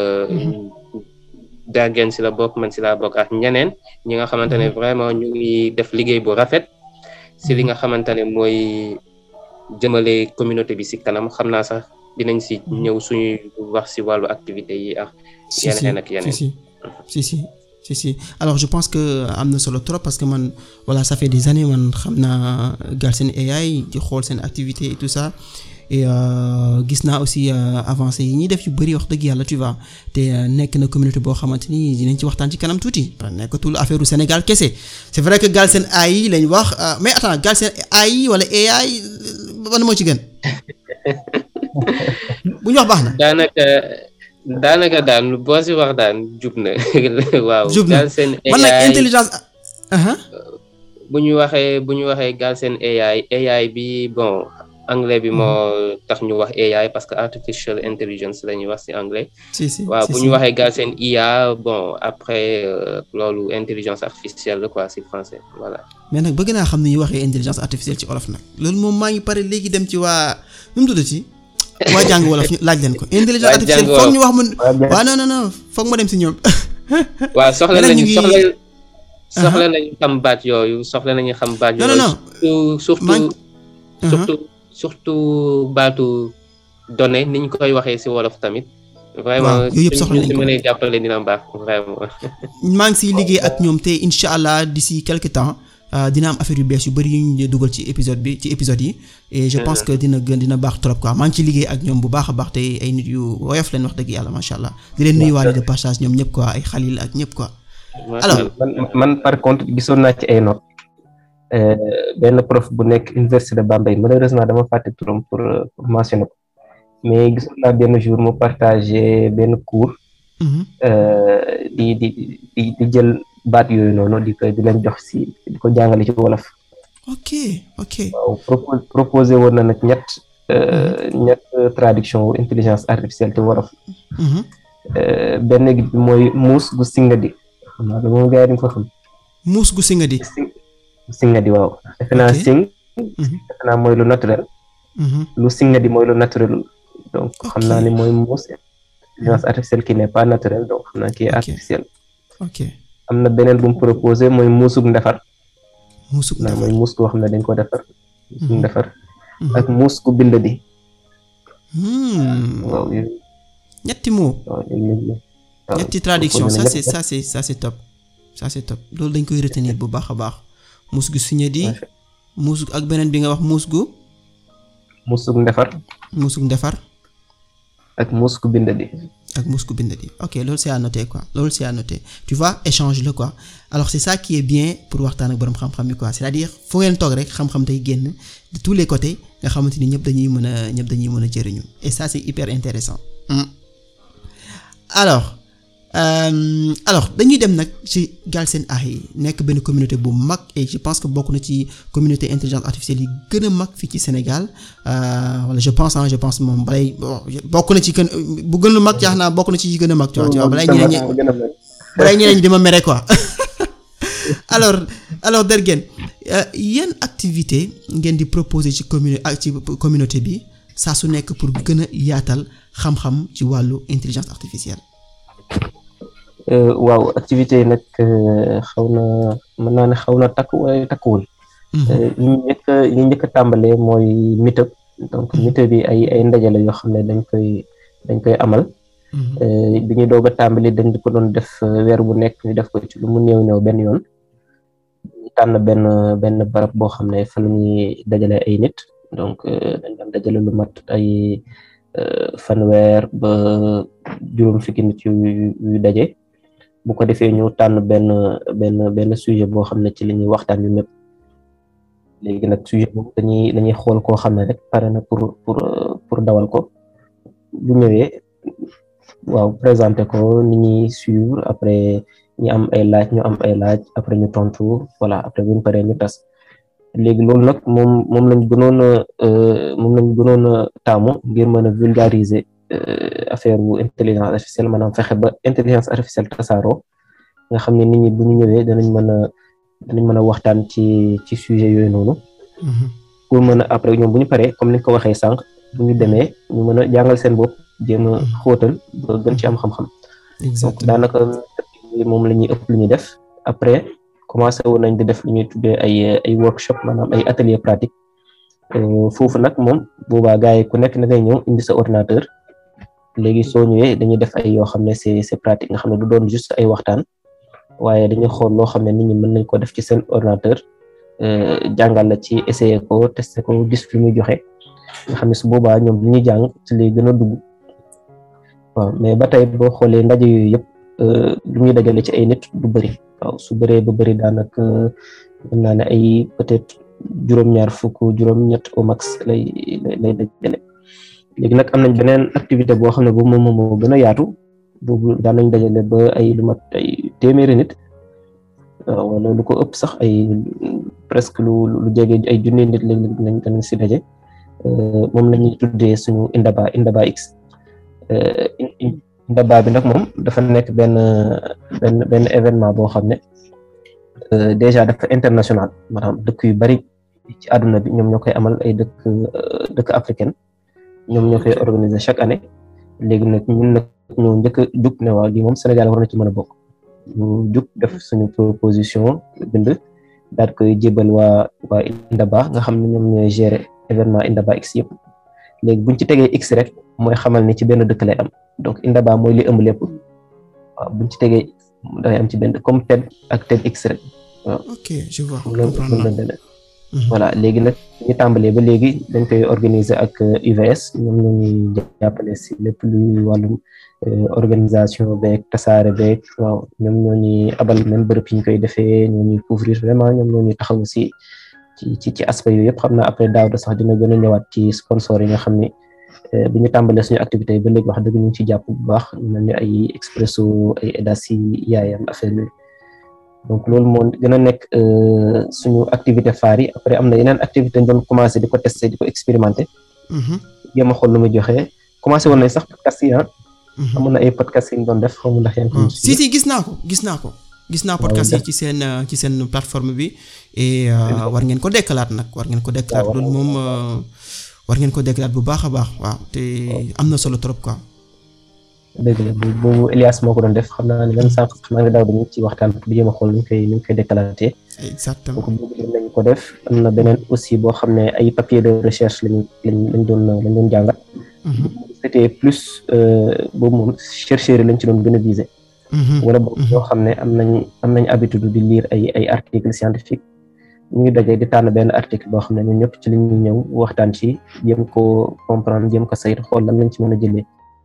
Dergen si la bokk man si la bokk ak ñeneen ñi nga xamante ne vraiment ñu ngi def liggéey bu rafet si li nga xamante ne mooy jëmale communauté bi si kanam xam naa sax dinañ si ñëw suñuy wax si wàllu activité yi ak yeneen ak yeneen si si si si si alors je pense que am na solo trop parce que man voilà ça fait des années man xam naa Galsen AI di xool seen activité et tout ça et gis naa aussi avancé yi ñuy def yu bari wax dëgg yàlla tu vois te nekk na communauté boo xamante ni dinañ ci waxtaan ci kanam tuuti nekkatul affaire u Sénégal kese c'est vrai que Galsen AI lañ wax mais attends Galsen AI wala AI ban moo ci gën bu ñu wax baax na. daanaka daanaka daan boo si wax daan jub na waaw. jub na Galsen man nag AI intelligence. bu ñu waxee bu ñu waxee Galsen AI AI bi bon anglais bi moo tax ñu wax AI parce que artificial intelligence la ñuy wax si anglais. si si waaw si, bu si. ñu waxee Galsen IA bon après euh, loolu intelligence artificielle la quoi si français voilà. mais nag bëgg naa xam ni ñuy waxee intelligence artificielle ci olof nag loolu moom maa ngi pare léegi dem ci waa nu mu tuddati waa jàng wolof ñu laaj leen ko intelligence Waa artificielle jàng foog ñu wax ma Waa jàng- waaw non non non foog ma dem si ñoom waaw soxla Yeneen ñu nañu ngi- soxla soxla nañu xam baat yooyu soxla nañu xam baat non yooyu. non non surtout man surtout surtout surtout baatu données ni ñu koy waxee si wolof tamit. vraiment Waaw, yooyu yëpp soxla suñu nañ si ko. mënee jàppale dina baax vraiment. maa ngi siy liggéey ak ñoom te incha allah d'ici quelque temps euh, dina am affaire yu bees yu bari yu ñu dugal ci épisode bi ci épisode yi et je pense que dina gën dina baax trop quoi maa ngi ciy liggéey ak ñoom bu baax a baax te ay nit yu woyof leen wax dëgg yàlla macha allah di leen nuyuwaale de passage ñoom ñëpp quoi ay xalil ak ñëpp quoi. Alors, man man par contre gisoon naa ci ay notes euh, benn prof bu nekk université de Bambey malheureusement dama fàtte turam pour euh, pour mentionner ko mais gisoon naa benn jour mu partagé benn cours Mhm. euh, di di di di jël baat yooyu noonu di ko di leen jox si di ko jàngale ci wolof ok ok waaw propos proposé woon na nag ñett euh, ñett traduction wu intelligence artificielle ci wolof Mhm. euh, benn gi mooy muus gu singadi xam naa lu moom gars yi dañ ko xam muus gu singa di. sing singadi waaw defe naa Ok. sing Mhm. defe naa mooy lu naturel Mhm. lu singadi mooy lu naturel donc xam Ok. naa ni mooy muus intelligence artificielle qui n'est pas naturelle donc xam naa qui est Ok. artificielle ok am na beneen bu mu proposé mooy muusug ndefar muus gu naa mooy muus goo xam ne dañ ko defar muusug Mhm. ndefar Mhm. ak muus gu bind di Hmm. waaw yooyu ñetti mots waaw yooyu yëpp la. waaw, ñetti traduction proposé ça na c'est ñett- ça c'est ça c'est top ça c'est top loolu dañ koy retenir bu baax a baax muus gu signé di Macha- muus ak beneen bi nga wax muus gu muusug ndefar muus gu defar ak muus gu bind di ak muus gu bind di ok loolu c'est à noter quoi loolu c'est à noter tu vois échange la quoi alors c'est ça qui est bien pour waxtaan ak borom xam-xam yi quoi c'est-à-dire fu ngeen toog rek xam-xam tey génn de tous les côtés nga xamante ni ñëpp dañuy mën a ñëpp dañuy mën a jëriñu et ça c'est hyper intéressant Hmm. alors euh, alors dañuy dem nag ci Galsen AI nekk benn communauté bu mag et je pense que bokk na ci communauté intelligence artificielle yi gën a mag fii ci Sénégal euh, wala je pense ah je pense moom balay bon bokk na ci gën bu gën a mag jaax naa bokk na ci yi gën a mag tu vois tu vois balay ñeneen ñi balay ñeneen ñi di ma mere quoi alors alors Dergen euh, yan activité ngeen di proposer ci commune ak ci communauté bi saa su nekk pour gën a yaatal xam-xam ci wàllu intelligence artificielle Euh, waaw activité yi nag euh, xaw na mën naa ne xaw na takk waaye takkuwul Mhm. Euh, li ñu njëkk a li ñu njëkk a tàmbalee mooy meetup donc meetup bi ay ay ndaje la yoo xam ne dañ koy dañ koy amal Mhm. Euh, bi ñu doog a tàmbali dañ ko doon def euh, weer bu nekk ñu def ko ci lu mu néew néew benn yoon tànn benn benn barab boo xam ne fa la ñuy dajale ay nit donc dañ daan dajale lu mat ay fanweer ba juróom fukki nit yu yu daje bu ko defee ñu tànn benn benn benn sujet boo xam ne ci li ñuy waxtaan yu ñëpp léegi nag sujet boobu dañuy dañuy xool koo xam ne rek pare na pour pour pour dawal ko bu ñëwee waaw présenté ko ni ñuy suivre après ñu am ay laaj ñu am ay laaj après ñu tontu voilà après bu ñu paree ñu tas léegi loolu nag moom moom lañ gënoon a moom lañ gënoon a taamu ngir mën a vulgariser affaire bu intelligence artificielle maanaam fexe ba intelligence artificielle tasaaroo nga xam ne nit ñi bu ñu ñëwee danañ mën a danañ mën a waxtaan ci ci sujet yooyu noonu. pour mën a après ñoom bu ñu paree comme ni nga ko waxee sànq bu ñu demee ñu mën a jàngal seen bopp jéem a xóotal ba gën ci am xam-xam. donc daanaka moom la ñuy ëpp lu ñuy def après commencé woon nañ di def lu ñuy tuddee ay ay workshop maanaam ay atelier pratique foofu nag moom boobaa gars yi ku nekk na ngay ñëw indi sa ordinateur léegi soo ñëwee dañuy def ay yoo xam ne c'est c'est pratique nga xam ne du doon juste ay waxtaan waaye dañuy xool loo xam ne nit ñi mën nañ ko def ci seen ordinateur jàngal la ci essayer ko tester ko gis fi muy joxe nga xam ne su boobaa ñoom li ñuy jàng ci lay gën a dugg waaw mais ba tey boo xoolee ndaje yooyu yëpp lu ñuy dajale ci ay nit du bëri waaw su bëree ba bëri daanaka mën naa ne ay peut-être juróom-ñaar fukk juróom-ñett au max lay lay dajale léegi nag am nañ beneen activité boo xam ne boobu moom moo gën a yaatu boobu daan nañ dajale ba ay lu mat ay téeméeri nit wala lu ko ëpp sax ay presque lu lu jege ay junni nit lañ lañ lañ si daje moom la ñuy tuddee suñu Indaba Indaba X Indaba bi nag moom dafa nekk benn benn benn événement boo xam ne déjà dafa international maanaam dëkk yu bari ci àdduna bi ñoom ñoo koy amal ay dëkk dëkk africaine ñoom ñoo koy organiser chaque année léegi nag ñun nag ñoo njëkk a jug ne waaw lii moom Sénégal war na ci mën a bokk ñu jug def suñu proposition bind daal koy jébal waa waa Indaba nga xam ne ñoom ñooy gérer événement Indaba X yëpp léegi buñ ci tegee X rek mooy xamal ni ci benn dëkk lay am donc Indaba mooy li ëmb lépp waaw buñ ci tegee dafay am ci benn comme TED ak TEDx rek waaw. ok je vois comprendre voilà léegi nag ñu tàmbalee ba léegi dañ koy organiser ak UVS ñoom ñoo ñuy jàppale si lépp luy wàllum organisation beeg tasaare beeg waaw ñoom ñoo ñuy abal même bërëb yi ñu koy defee ñoo ñuy couvrir vraiment ñoom ñoo ñuy taxaw si ci ci ci aspect yooyu yëpp xam naa après daaw da sax dina gën a ñëwaat ci sponsor yi nga xam ne bi ñu tàmbalee suñu activité yi ba léegi wax dëgg ñu ngi ci jàpp bu baax ñu mel ni ay Expresso ay Edasi yaayam affaire yooyu donc loolu moo gën a nekk suñu activité phare yi après am na yeneen activité ñu doon commencé di ko testé di ko expérimenté jéem a xool lu muy joxe commencé woon nañ sax podcast yi ah amoon na ay podcast yi ñu doon def xamu ndax yaa ngi si si gis naa ko gis naa ko gis naa podcast yi ci seen ci seen plateforme bi et war ngeen ko dekkalaat nag war ngeen ko dekkalaat loolu moom war ngeen ko dekkalaat bu baax a baax waaw te am na solo trop quoi dëgg la boobu Elias moo ko doon def xam naa ne même sànq xam naa ne daaw dañu ci waxtaan pour jéem a xool nu ñu koy nu ñu koy décalaté. exactement donc boobu nañ ko def am na beneen aussi boo xam ne ay papier de recherche lañ lañ lañ doon lañ doon jàngat. c'était plus boobu moom chercheurs yi lañ ci doon gën a viser. wala boobu yoo xam ne am nañ am nañ habitude di lire ay ay articles scientifiques ñu ngi dajee di tànn benn article boo xam ne ñun ñëpp ci li ñuy ñëw waxtaan ci jéem koo comprendre jéem ko saytu xool lan lañ ci mën a jëlee.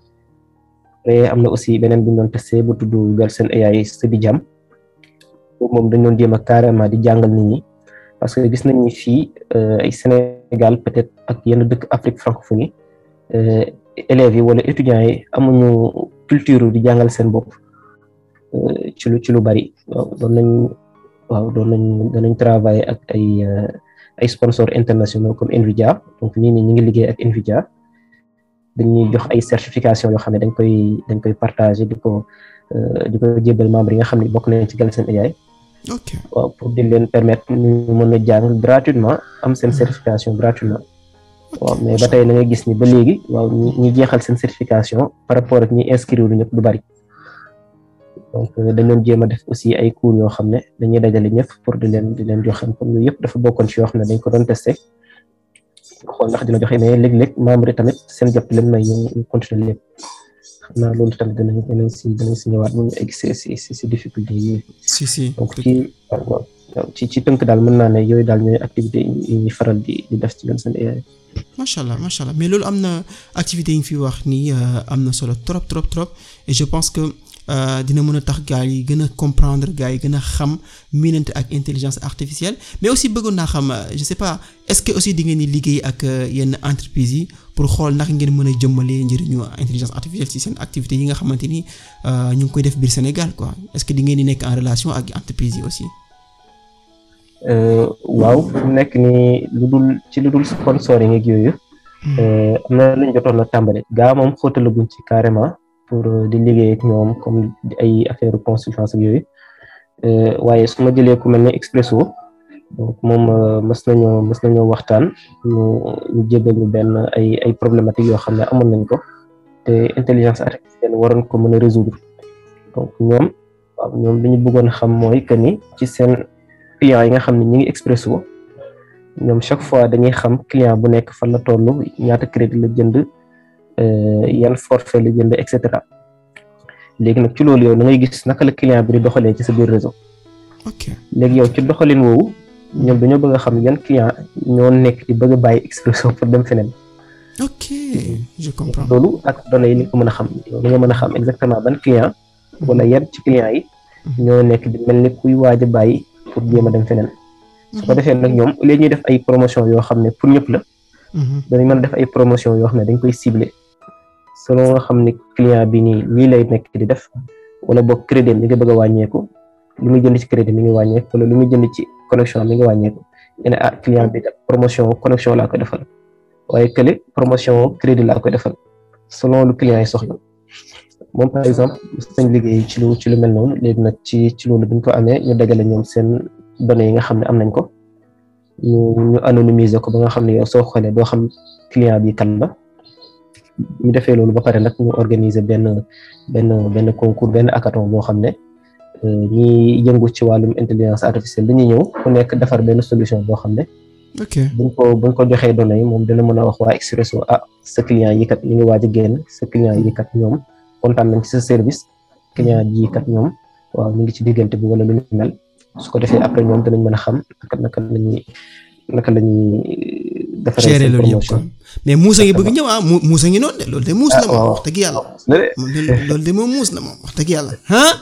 après am na aussi beneen bu ñu doon testé bu tudd Galsen AI Study Jam boobu moom dañ doon jéem a carrément di jàngal nit ñi parce que gis nañ ni fii ay Sénégal peut-être ak yenn dëkk Afrique francophonie élèves yi wala étudiants yi amuñu culture di jàngal seen bopp ci lu ci lu bari waaw doon nañ waaw doon nañ danañ travailler ak ay ay sponsors internationaux comme Nvidia donc nii nii ñu ngi liggéey ak Nvidia dañuy jox ay certification yoo xam ne dañ koy dañ koy partager di ko di ko jébal membre yi nga xam ne bokk nañ ci Galsen AI ok waaw pour di leen permettre ñu mën a jàng gratuitement am seen certification gratuitement waaw mais ba tey da ngay gis ni ba léegi waaw ñi jeexal seen certification par rapport ak ñi inscrire lu ñëpp du bari donc dañ leen jéem a def aussi ay cours yoo xam ne dañuy dajale ñëpp pour di leen di leen jox xam comme yooyu yëpp dafa bokkoon ci yoo xam ne dañ ko doon testé xool ndax dina joxe mais léeg-léeg membre yi tamit seen jot leen may ñu continuer lépp xam naa loolu tamit dinañ dinañ si dinañ si ñëwaat mu ñu egg si si si difficulté yi si si donc ci ci ci tënk daal mën naa ne yooyu daal ñooy activité yi ñuy faral di di def ci Gamcel AI. macha allah macha allah mais loolu am na activité yi nga fi wax nii am na solo trop trop trop et je pense que dina mën a tax gars yi gën a comprendre gars yi gën a xam miinante ak intelligence artificielle mais aussi bëggoon naa xam je sais pas est-ce que aussi di ngeen di liggéey ak yenn entreprises yi pour xool ndax ngeen mën a jëmmalee njëriñu intelligence artificielle ci seen activités yi nga xamante ni ñu ngi koy def biir Sénégal quoi est-ce que di ngeen di nekk en relation ak entreprises yi aussi. waaw fu mu nekk nii lu dul ci lu dul sponsoring ak yooyu. am na lu ñu jotoon a tàmbali gaa moom xóotalaguñ ci carrément pour di liggéey ak ñoom comme ay affaire consultance ak yooyu waaye su ma jëlee ku mel ne Expresso donc moom mës nañoo mës nañoo waxtaan ñu ñu jégal ñu benn ay ay problématiques yoo xam ne amoon nañ ko te intelligence artificielle waroon ko mën a résoudre donc ñoom waaw ñoom li ñu bëggoon xam mooy que ni ci seen clients yi nga xam ne ñi ngi Expresso ñoom chaque fois dañuy xam client bu nekk fan la toll ñaata crédit la jënd yan forfait la jënd et cetera léegi nag ci loolu yow da ngay gis naka la client bi di doxalee ci sa biir réseau. ok léegi yow ci doxalin woowu ñoom dañoo bëgg a xam yan client ñoo nekk di bëgg a bàyyi Expresso pour dem feneen. ok je comprends. loolu ak données yi ni ko mën a xam yow da nga mën a xam exactement ban client. wala yan ci client yi. ñoo nekk di mel ni kuy waaj a bàyyi pour jéem a dem feneen. su ko defee nag ñoom léegi ñuy def ay promotion yoo xam ne pour ñëpp la. dañu mën a def ay promotion yoo xam ne dañ koy cibler selon nga xam ne client bi nii lii lay nekk di def wala boog crédit mi ngi bëgg a wàññeeku li muy jënd ci crédit mi ngi wàññeeku wala li muy jënd ci connexion mi ngi wàññeeku ñu ne ah client bi promotion connexion laa koy defal waaye kële promotion crédit laa koy defal selon lu client yi soxla moom par exemple sañ liggéey ci lu ci lu mel noonu léegi nag ci ci loolu bi ñu ko amee ñu dajale ñoom seen données yi nga xam ne am nañ ko ñu ñu anonymiser ko ba nga xam ne yow soo xoolee doo xam client bi kan la ñu defee loolu ba pare nag ñu organiser benn benn benn concours benn hackathon boo xam ne ñi yëngu ci wàllum intelligence artificielle dañuy ñëw ku nekk defar benn solution boo xam ne. ok buñ ko buñ ko joxee données yi moom dina mën a wax waa Expresso ah sa client yi kat ñu ngi waaj a génn sa client yi kat ñoom kontaan nañ ci sa service client yi kat ñoom waaw ñu ngi ci diggante bi wala lu ñu mel. su ko defee après ñoom danañ mën a xam naka naka la ñuy naka la ñuy defaree gérer loolu yëpp quoi mais muus a ngi bëgg ñëw ah mu muus a ngi noonu de loolu de muus na moom wax dëgg yàlla loolu de moom muus na moom wax dëgg yàlla ah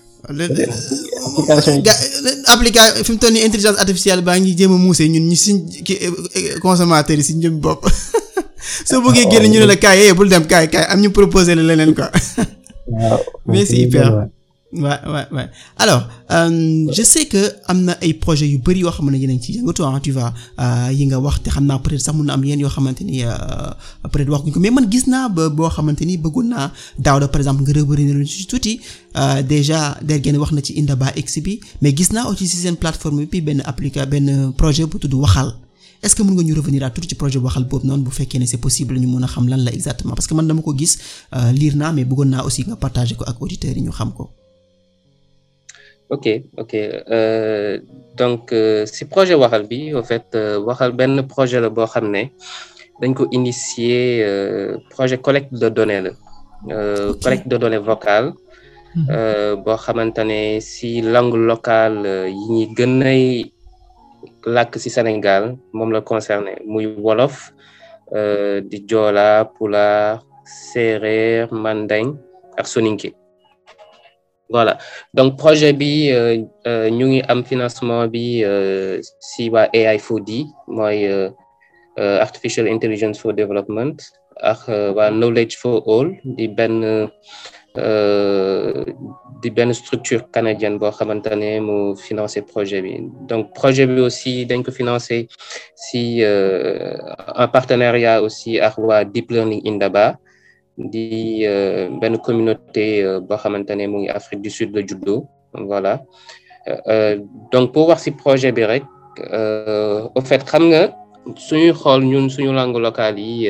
application fi mu toll nii intelligence artificielle baa ngi jéem a muusee ñun ñu suñ ki consommateurs yi si njëm bopp soo bëggee génn ñu ne la kaay yee bul dem kaay kaay am ñu proposé la leneen quoi mais c'est hyper waaw waaw waaw alors euh, je sais que am na ay projets yu bari yoo xam ne yéen a ngi ci yëngatu ah tu vois yi nga wax te xam naa peut-être sax mun na am yenn yoo xamante ni peut-être waxuñ ko mais man gis naa ba boo xamante ni bëggoon naa daaw da par exemple nga revenir lu ci tuuti déjà dergeen wax na ci Indaba X bi mais gis naa aussi ci seen plateforme bi benn applica benn projet bu tudd Waxal est-ce que mën nga ñu revenir à tuuti ci projet Waxal boobu noonu bu fekkee ne c'est possible ñu mën a xam lan la exactement parce que man dama ko gis lire naa mais bëggoon naa aussi nga partager ko ak auditeurs yi ñu xam ko. ok ok euh, donc euh, si projet waxal bi au fait waxal benn projet la boo xam ne dañ ko initier euh, projet collecte de données la okay. collecte de données vocales boo xamante ne si langue locale yi ñi gën ay làkk si Sénégal moom la concerné muy wolof di joola pulaar séeréer mandeng ak soninké voilà donc projet bi ñu ngi am financement bi si waa AI4D mooy artificial intelligence for development ak waa knowledge for all di benn di benn structure canadienne boo xamante ne mu financé projet bi donc projet bi aussi dañ ko financé si en partenariat aussi ak waa Deep Learning Indaba di benn communauté boo xamante ne mu ngi Afrique du Sud la juddoo voilà donc pour wax ci projet bi rek au fait xam nga suñuy xool ñun suñu langue locale yi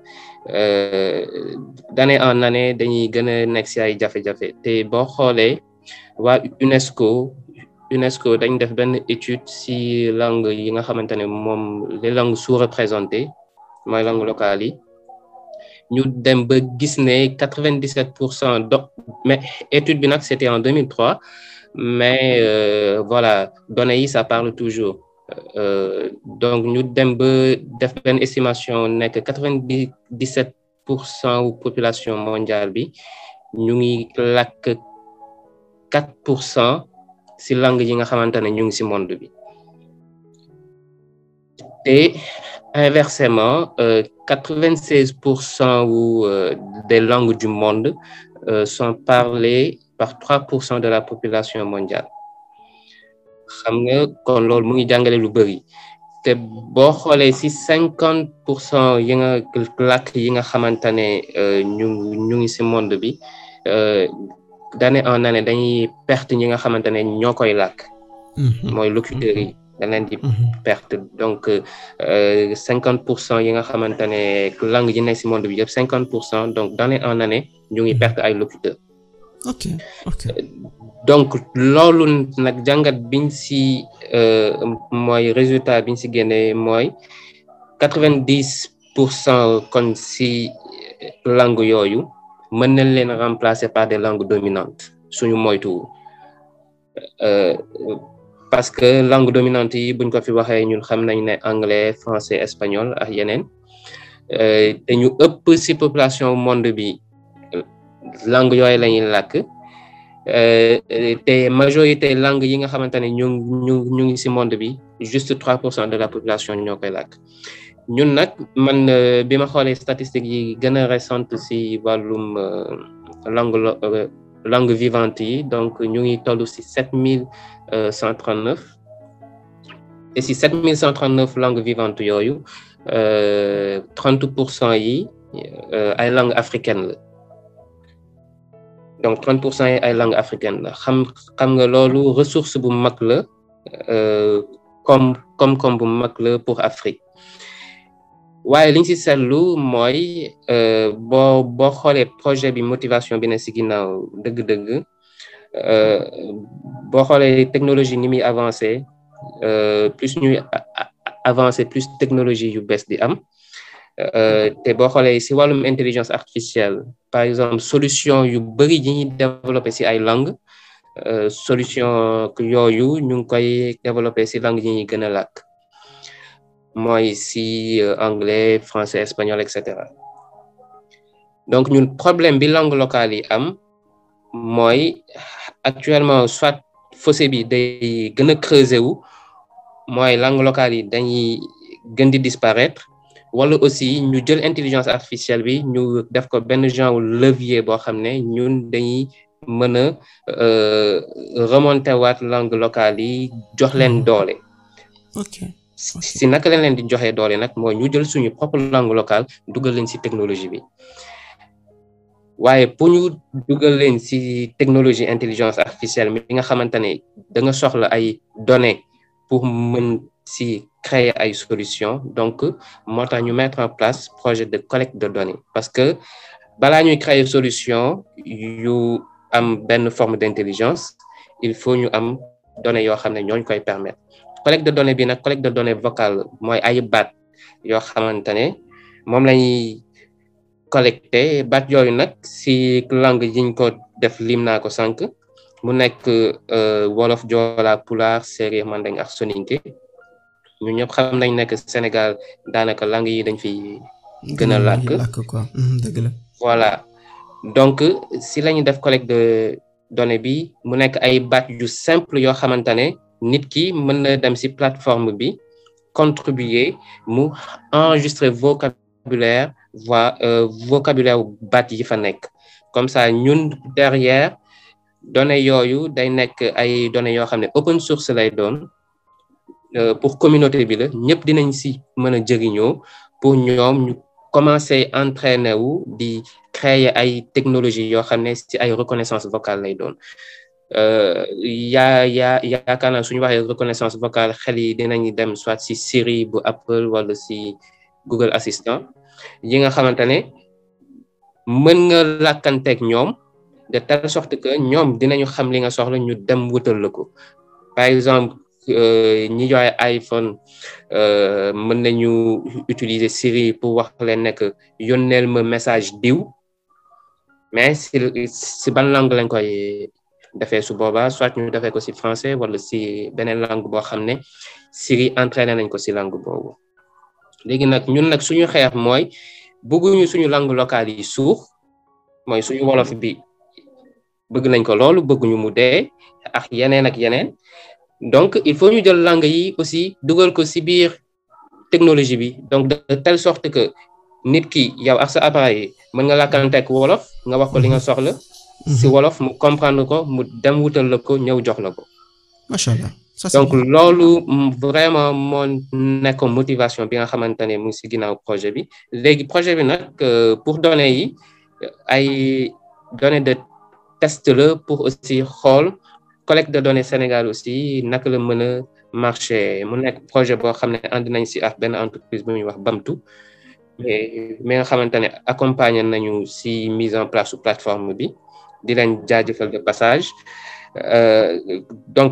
d'année en année dañuy gën a nekk ci ay jafe-jafe te boo xoolee waa UNESCO UNESCO dañ def benn étude ci langue yi nga xamante ne moom les langues sous-représentées mooy langue locale yi ñu dem ba gis ne quatre-vingt-dix-sept pour cent do mais étude bi nag c'était en 2003 mais euh, voilà données yi ça parle toujours euh, donc ñu dem ba def benn estimation nekk quatre-vingt-dix-sept pour cent wu population mondiale bi ñu ngi làkk quatre pour cent si langue yi nga xamante ne ñu ngi si monde bi te inversement quatre-vingt-seize pour cent wu des langues du monde euh, sont parlées par trois pour cent de la population mondiale xam nga kon loolu mu ngi jàngale lu bëri te boo xoolee si cinquante pour cent yi nga làkk yi nga xamante ne ñu ñu ngi si monde bi d'année en année dañuy perte ñi nga xamante ne ñoo koy làkk mooy locuteurs yi dañ leen di perte donc cinquante pour cent yi nga xamante ne langue yi nekk si monde bi yëpp cinquante pour cent donc d'année en année ñu ngi perte ay locuteurs ok ok donc loolu nag jàngat biñ si mooy résultat biñ si génnee mooy quatre-vingt-dix pour cent kon si langue yooyu mën nañ leen remplacer par des langues dominantes suñu moytu parce que langue dominante yi buñ ko fi waxee ñun xam nañ ne anglais français espagnol ak yeneen te ñu ëpp si population monde bi langue yooyu la ñuy làkk te majorité langue yi nga xamante ne ñu ñu ñu ngi si monde bi juste trois pour cent de la population ñoo koy làkk ñun nag man bi ma xoolee statistiques yi gën a récente si wàllum langue langue vivante yi donc ñu ngi toll si sept mille cent trente neuf et si sept mille cent trente neuf langues vivantes yooyu trente pour cent yi ay langues africaines la donc 30 pour cent yi ay langue africaine la xam xam nga loolu ressource bu mag la comme comme comme bu mag la pour Afrique waaye li ñu si seetlu mooy boo boo xoolee projet bi motivation bi ne si ginnaaw dëgg-dëgg boo xoolee technologie ni muy avancé plus ñuy avancé plus technologie yu bees di am te boo xoolee si wàllum intelligence artificielle par exemple solution yu bëri yi ñuy développé si ay langue solution yooyu ñu ngi koy développé si langue yi ñuy gën a làkk mooy si anglais français espagnol et cetera donc ñun problème bi langue locale yi am mooy actuellement soit fossé bi day gën a creuser wu mooy langue locale yi dañuy gën di disparaître wala aussi ñu jël intelligence artificielle bi ñu def ko benn genre levier boo xam ne ñun dañuy mën a remonter waat langue locale yi jox leen doole. ok si naka leen leen di joxe doole nag mooy ñu jël suñu propre langue locale dugal leen si technologie bi waaye pour ñu dugal leen si technologie intelligence artificielle mi nga xamante ne da nga soxla ay données pour mën si créer ay solutions donc moo tax ñu mettre en place projet de collecte de données parce que balaa ñuy créer solution yu am benn forme d'intelligence il faut ñu am données yoo xam ne ñooñu koy permettre collecte de données bi nag collecte de données vocale mooy ay baat yoo xamante ne moom lañuy collecté baat yooyu nag si langue yiñ ko def lim naa ko sànq mu nekk wolof joola pulaar séeréer mandeng ak soninké ñu ñëpp xam nañ nekk Sénégal daanaka langue yi dañ fi gën a làkk quoi dëgg la voilà donc si la ñuy def collecte de données bi mu nekk ay baat yu simple yoo xamante ne nit ki mën na dem si plateforme bi contribuer mu enregistrer vocabulaire voix vocabulaire baat yi fa nekk comme ça ñun derrière données yooyu day nekk ay données yoo xam ne open source lay doon pour communauté bi la ñëpp dinañ si mën a jëriñoo pour ñoom ñu commencer entraîner wu di créer ay technologies yoo xam ne si ay reconnaissance vocale lay doon yaa yaa yaakaar naa suñu waxee reconnaissance vocale xel yi dinañ dem soit si Siri bu Apple wala si Google Assistant yi nga xamante ne mën nga làkkanteeg ñoom de telle sorte que ñoom dinañu xam li nga soxla ñu dem wutal la ko par exemple ñi joxe iPhone mën nañu utiliser Siri pour wax leen nekk yónneel ma message diw mais si si ban langue lañ koy defee su boobaa soit ñu defee ko si français wala si beneen langue boo xam ne Siri entraîné nañ ko si langue boobu léegi nag ñun nag suñu xeex mooy bëgguñu suñu langue locale yi suux mooy suñu wolof bi bëgg nañ ko loolu bëgguñu mu dee ak yeneen ak yeneen donc il faut ñu jël langue yi aussi dugal ko si biir technologie bi donc de telle sorte que nit ki yow ak sa appareil mën nga làkkanteeg wolof nga wax ko li nga soxla si wolof mu comprendre ko mu dem wutal la ko ñëw jox la ko macha allah donc loolu vraiment moo nekk motivation bi nga xamante ne mu ngi si ginnaaw projet bi léegi projet bi nag pour données yi ay données de test la pour aussi xool collecte de données Sénégal aussi naka la mën a marché mu nekk projet boo xam ne ànd nañ si ak benn entreprise bu ñuy wax Bamtu mais mi nga xamante ne accompagner nañu si mise en place su plateforme bi di leen jaajëfal de passage donc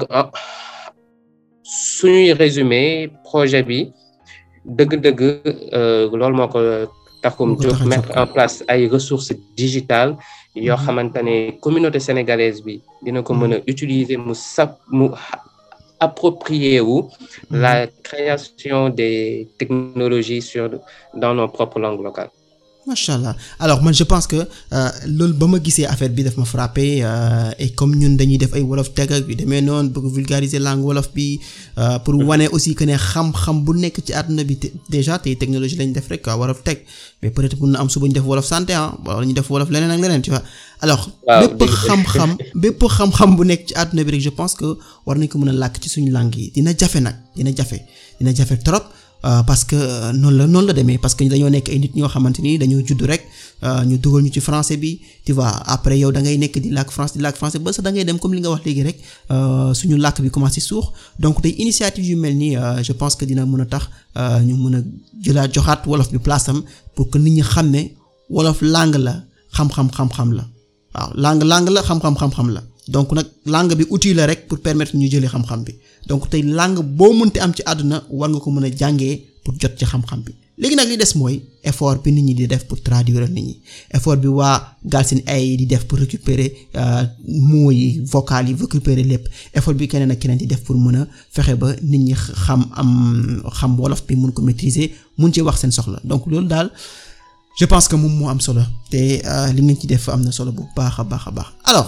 suñuy résumé projet bi dëgg-dëgg loolu moo ko taxum jóg mettre en place ay ressources digitales yoo xamante ne communauté sénégalaise bi dina ko mën a utiliser mu sap mu approprier wu la création des technologies sur dans nos propres langues locales macha allah alors man je pense que loolu ba ma gisee affaire bi daf ma frappé et comme ñun dañuy def ay wolof teg ak yu demee noonu bëgg vulgariser langue wolof bi pour wane aussi que ne xam-xam bu nekk ci àdduna bi déjà tey technologie lañ def rek wolof teg mais peut-être mun na am suba ñu def wolof santé ah wala ñu def wolof leneen ak leneen tu vois alors bépp xam-xam bépp xam-xam bu nekk ci àdduna bi rek je pense que war nañ ko mën a làkk ci suñu langue yi dina jafe nag dina jafe dina jafe trop parce que noonu la noonu la demee parce que dañoo nekk ay nit ñoo xamante ni dañoo judd rek ñu dugal ñu ci français bi tu vois après yow da ngay nekk di làkk français di làkk français ba sax da ngay dem comme li nga wax léegi rek suñu làkk bi commencé suux donc tey initiative yu mel nii je pense que dina mën a tax ñu mën a jëlaat joxaat wolof bi place am pour que nit ñi xam ne wolof langue la xam-xam xam-xam la waaw langue langue la xam-xam xam-xam la donc nag langue bi outil la rek pour permettre ñu jëlee xam-xam bi donc tey langue boo mënti am ci àdduna war nga ko mën a jàngee pour jot ci xam-xam bi léegi nag li des mooy effort bi nit ñi di def pour traduire nit ñi effort bi waa Galsen AI di def pour récupérer mots yi vocal yi récupérer lépp effort bi keneen ak keneen di def pour mën a fexe ba nit ñi xam am xam wolof bi mun ko maîtriser mun ci wax seen soxla donc loolu daal je pense que moom moo am solo te li ngeen ci def am na solo bu baax a baax a baax alors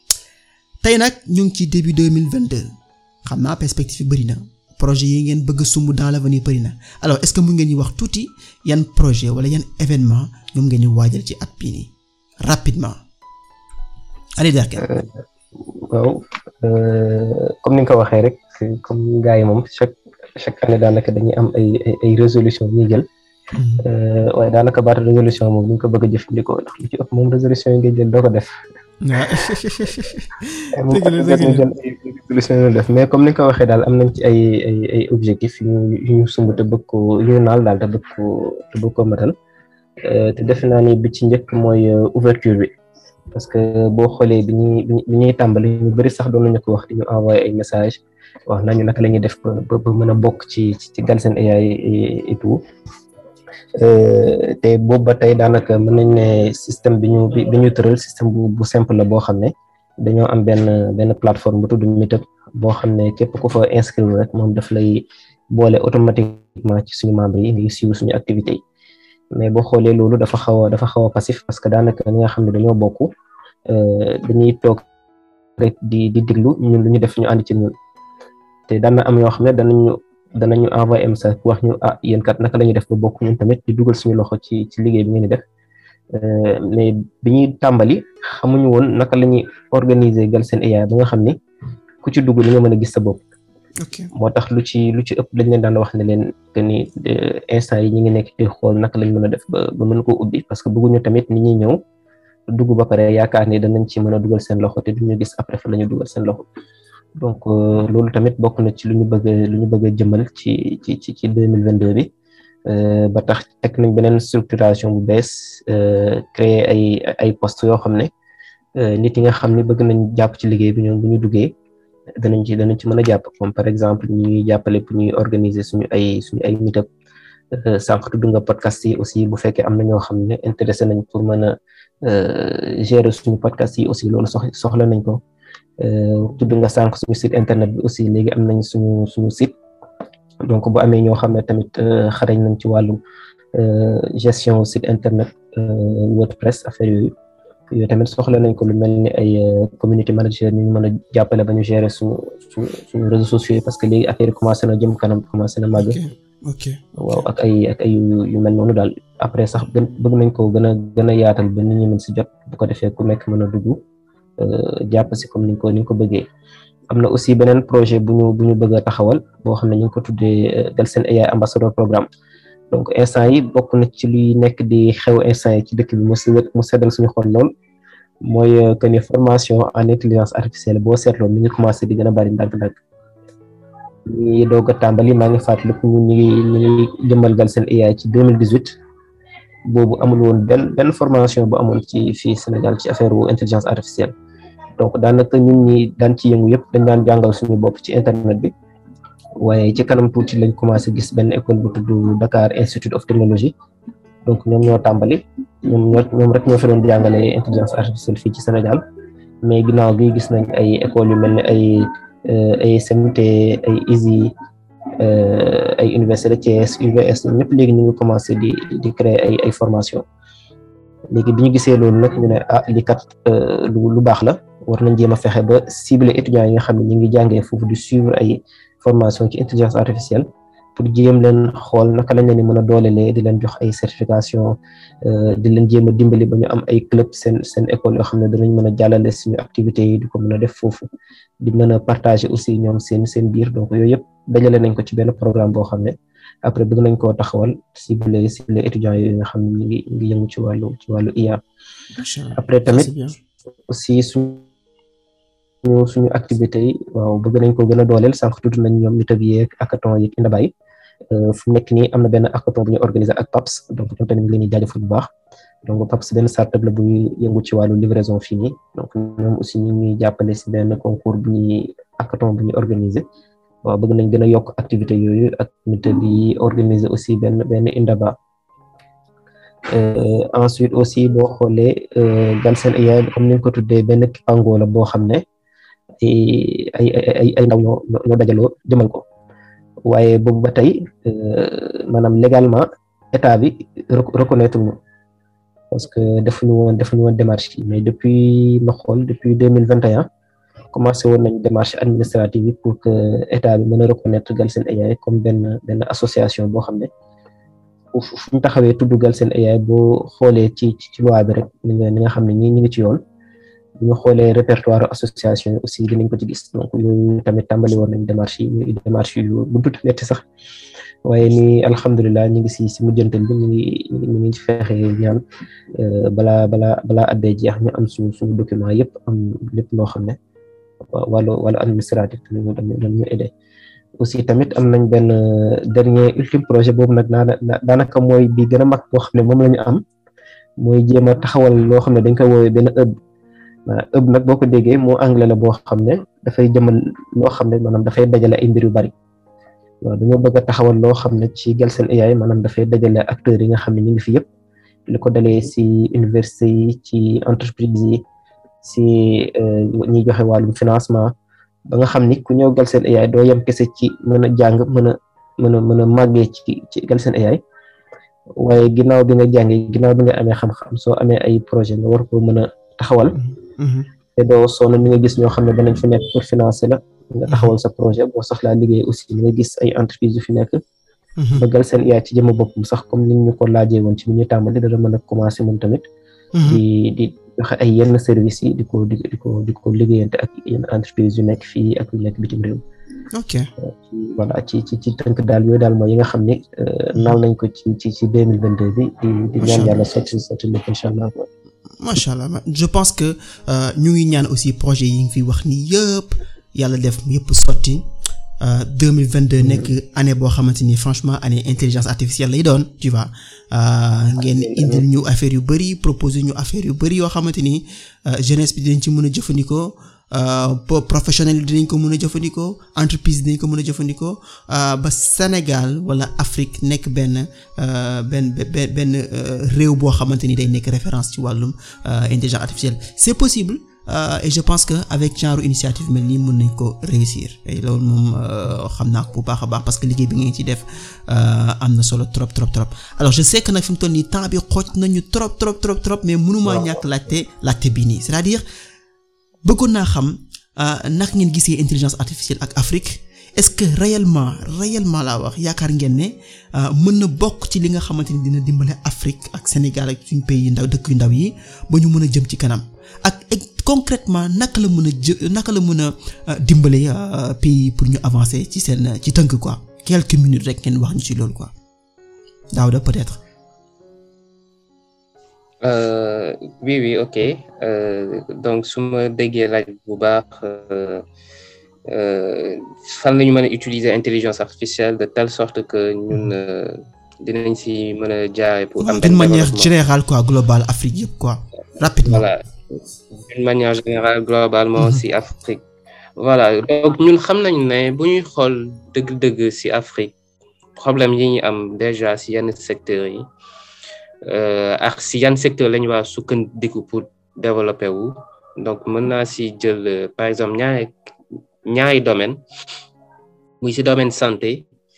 tey nag ñu ngi ci début deux mille vingt deux xam naa perspective yi bëri na projet yi ngeen bëgg sumb dans l'avenir bëri na alors est-ce que mu ngeen ñu wax tuuti yan projet wala yan événement ñoom ngeen ñu waajal ci at bii nii rapidement allez Derklé waaw comme ni nga ko waxee rek comme gars yi moom chaque chaque année daanaka dañuy am ay ay résolution ñuy jël waaye daanaka baatu résolution moom ñu ko bëgg a jëfandikoo ndax lu ci ëpp moom résolution yi ngay jël doo ko def solution def mais comme ni nga ko waxee daal am nañ ci ay ay ay objectifs yu ñu yu ñu sumb te bëgg ko yu ñu naal daal te bëgg ko te bëgg ko matal te defe naa ni bi ci njëkk mooy ouverture bi parce que boo xoolee bi ñuy bi ñuy tàmbali ñu bëri sax doon nañu ko wax di ñu envoyé ay message wax nañu naka la ñuy def ba ba mën a bokk ci ci Galsen AI et tout te boobu ba tey daanaka mën nañ ne système bi ñu bi ñu tëral système bu bu simple la boo xam ne dañoo am benn benn plateforme bu tudd Meetup boo xam ne képp ku fa inscrire rek moom daf lay boole automatiquement ci suñu membres yi ngi suivre suñu activité yi mais boo xoolee loolu dafa xaw a dafa xaw a passif parce que daanaka ñi nga xam ne dañoo bokk dañuy toog rek di di diglu ñun lu ñu def ñu ànd ci ñun te daan na am ñoo xam ne danañu danañu envoyé message wax ñu ah yéen kat naka la ñuy def ba bokk ñun tamit di dugal suñu loxo ci ci liggéey bi ngeen di def mais bi ñuy tàmbali xamuñu woon naka la ñuy organiser Galsen AI ba nga xam ni ku ci dugg li nga mën a gis sa bopp. moo tax lu ci lu ci ëpp dañ leen daan wax ne leen que ni instant yi ñu ngi nekk di xool naka lañ mën a def ba ba mën koo ubbi parce que bëgguñu tamit ni ñuy ñëw dugg ba pare yaakaar ni danañ ci mën a dugal seen loxo te duñu gis après fa la ñu dugal seen loxo. donc loolu tamit bokk na ci lu ñu bëgg lu ñu bëgg a jëmal ci ci ci ci deux mille vingt deux bi ba tax teg nañ beneen structuration bu bees créer ay ay postes yoo xam ne nit yi nga xam ne bëgg nañ jàpp ci liggéey bi ñoom bu ñu duggee danañ ci danañ ci mën a jàpp comme par exemple ñuy jàppale pour ñuy organiser suñu ay suñu ay meetup sànq tudd nga podcast yi aussi bu fekkee am na ñoo xam ne intéressé nañ pour mën a gérer suñu podcast yi aussi loolu sox soxla nañ ko tudd nga sànq suñu site internet bi aussi léegi am nañ suñu suñu site donc bu amee ñoo xam ne tamit xarañ nañ ci wàllu gestion site internet WordPress affaire yooyu yooyu tamit soxla nañ ko lu mel ni ay community manager ñu mën a jàppale ba ñu gérer suñu suñu suñu réseaux sociaux yi parce que léegi affaire yi commencé na jëm kanam commencé na màgg. ok waaw ak ay ak ay yu mel noonu daal après sax gën bëgg nañ ko gën a gën a yaatal ba nit ñi mën si jot bu ko defee ku nekk mën a dugg jàpp si comme niñ ko ni ko bëggee. am na aussi beneen projet bu ñu bu ñu bëgg a taxawal boo xam ne ñu ngi ko tuddee Galsen AI ambassadeur programme donc instant yi bokk na ci luy nekk di xew instant yi ci dëkk bi mu si mu seddal suñu xol lool mooy que ni formation en intelligence artificielle boo seetloo mi ngi commencé di gën a bari ndànk-ndànk ñi doog a tàmbali maa ngi fàttaliku ñu ngi ñu ngi jëmmal Galsen AI ci 2018 boobu amul woon benn benn formation bu amoon ci fii Sénégal ci affaire wu intelligence artificielle donc daanaka ñun ñi daan ci yëngu yëpp dañ daan jàngal suñu bopp ci internet bi waaye ci kanam tuuti lañ commencé gis benn école bu tudd Dakar Institute of Technology donc ñoom ñoo tàmbali ñoom ñoo ñoom rek ñoo fi doon jàngale intelligence artificielle fii ci Sénégal mais ginnaaw gi gis nañ ay écoles yu mel ne ay ay SMT ay ISI ay université de Thiès UVS ñoom ñëpp léegi ñu ngi commencé di di créer ay ay formation léegi bi ñu gisee loolu nag ñu ne ah li kat lu lu baax la war nañ jéem a fexe ba cibler étudiants yi nga xam ne ñu ngi jàngee foofu di suivre ay formation ci intelligence artificielle pour jéem leen xool naka lañ leen mën a doolelee di leen jox ay certification di leen jéem a dimbali ba ñu am ay club seen seen école yoo xam ne danañ mën a jàllale suñu activités yi di ko mën a def foofu di mën a partager aussi ñoom seen seen biir donc yooyu yëpp dajale nañ ko ci benn programme boo xam ne après bëgg nañ koo taxawal ciblé ciblé étudiants yooyu nga xam ne ñu ngi ñu ngi yëngu ci wàllu ci wàllu IA après tamit aussi suñu suñu activité yi waaw bëgg nañ ko gën a dooleel sànq tudd nañ ñoom nit ak yeeg hackathon yeeg Indabay fu nekk nii am na benn hackathon bu ñu organiser ak PAPS donc ñoom tamit ñu ngi leen di jaajëfal bu baax donc PAPS benn startup la buy yëngu ci wàllu livraison fii nii donc ñoom aussi ñu ngi jàppale si benn concours bu ñuy hackathon bu ñuy organiser waaw bëgg nañ gën a yokk activité yooyu ak nit di organiser aussi benn benn Indaba ensuite aussi boo xoolee Galsen AI comme ni nga ko tuddee benn kipango la boo xam ne ay ay ay ay ndaw ñoo ñoo dajaloo jëmal ko waaye boobu ba tey maanaam légalement état bi reconnaître ñu parce que defuñu woon defuñu woon démarche yi mais depuis ma xool depuis deux mille vingt et un commencé woon nañ démarche administrative yi pour que état bi mën a reconnaître Galsen AI comme benn benn association boo xam ne fu ñu taxawee tudd Galsen AI boo xoolee ci ci loi bi rek ni nga ni nga xam ne ñii ñi ngi ci yoon bu ñu xoolee répertoire association yi aussi dinañ ko ci gis donc yooyu tamit tàmbali woon nañ démarche yi muy démarche yu bu tuuti metti sax waaye ni alhamdulilah ñu ngi si si mujjantal bi ñu ngi ñu ngi ci fexe ñaan balaa balaa balaa addee jeex ñu am suñu suñu document yëpp am lépp loo xam ne wàllu wàllu administratif dañu dañu aidé aussi tamit am nañ benn dernier ultime projet boobu nag daanaka mooy bi gën a mag boo xam ne moom la ñu am mooy jéem a taxawal loo xam ne dañ koy woowee benn ëbb maanaam ëbb nag boo ko déggee moo anglais la boo xam ne dafay jëmal loo xam ne maanaam dafay dajale ay mbir yu bari waaw dañoo bëgg a taxawal loo xam ne ci Galsen AI maanaam dafay dajale acteurs yi nga xam ne ñu ngi fi yëpp li ko dalee si université yi ci entreprise yi si ñiy joxe wàllum financement ba nga xam ni ku ñëw Galsen AI doo yem kese ci mën a jàng mën a mën a mën a màggee ci ci Galsen AI waaye ginnaaw bi nga jàngee ginnaaw bi nga amee xam-xam soo amee ay projet nga war ko mën a taxawal te doo sonn ni nga gis ñoo xam ne danañ fi nekk pour financer la nga taxawal sa projet boo soxlaa liggéey aussi ni nga gis ay entreprise yu fi nekk ba Galsen AI ci jëma boppam sax comme ni ñu ko laajee woon ci bi ñuy tàmbali dana mën a commencer moom tamit di di joxe ay yenn services yi di ko di di ko di ko liggéeyante ak yenn entreprise yu nekk fii ak yu nekk bitim réew ok voilà ci ci ci tënk daal yooyu daal mooy yi nga xam ne naal nañ ko ci ci ci deux mille vingt deux bi di di ñaan yàlla sotti sotti lépp incha allah macha allah je pense que ñu ngi ñaan aussi projet yi ngi fi wax ni yëpp yàlla def yëpp sotti deux mille vingt deux nekk année boo xamante ni franchement année intelligence artificielle lay doon tu vois ngeen indil ñu affaire yu bari proposer ñu affaire yu bari yoo xamante ni jeunesse bi dinañ ci mën a jëfandikoo professionnel dinañ ko mën a jëfandikoo entreprise dinañ ko mën a jëfandikoo ba Sénégal wala Afrique nekk benn benn benn benn réew boo xamante ni day nekk référence ci wàllum intelligence artificielle c'est possible et je pense que avec genre initiative mel nii mën nañ ko réussir et loolu moom xam naa ko bu baax a baax parce que liggéey bi ngeen ci def am na solo trop trop trop alors je sais que nag fi mu toll nii temps bi xooj nañu trop trop trop trop mais mënumaa ñàkk laajte laajte bii nii c'est-à-dire bëggoon naa xam naka ngeen gisee intelligence artificielle ak Afrique est-ce que réellement réellement laa wax yaakaar ngeen ne mën na bokk ci li nga xamante ni dina dimbale Afrique ak Sénégal ak suñu pays yu ndaw dëkk yu ndaw yi ba ñu mën a jëm ci kanam ak concrètement naka la mën a jë naka la mën a dimbale pays pour ñu avancer ci seen ci tënk quoi quelques minutes rek ngeen wax ñu ci loolu quoi Daouda peut-être. Euh, oui oui ok euh, donc su ma déggee laaj bu baax fan la ñu mën a utiliser intelligence artificielle de telle sorte que ñun dinañ si mën a jaaree pour am d'une manière générale quoi globale Afrique yëpp quoi rapidement voilà d'une manière générale globalement si Afrique voilà donc ñun xam nañ ne bu ñuy xool dëgg-dëgg si Afrique problème yi ñu am déjà si yenn secteurs yi ak si yan secteur la ñu waa sukkandiku pour développer wu donc mën naa si jël par exemple ñaari ñaari domaine muy si domaine santé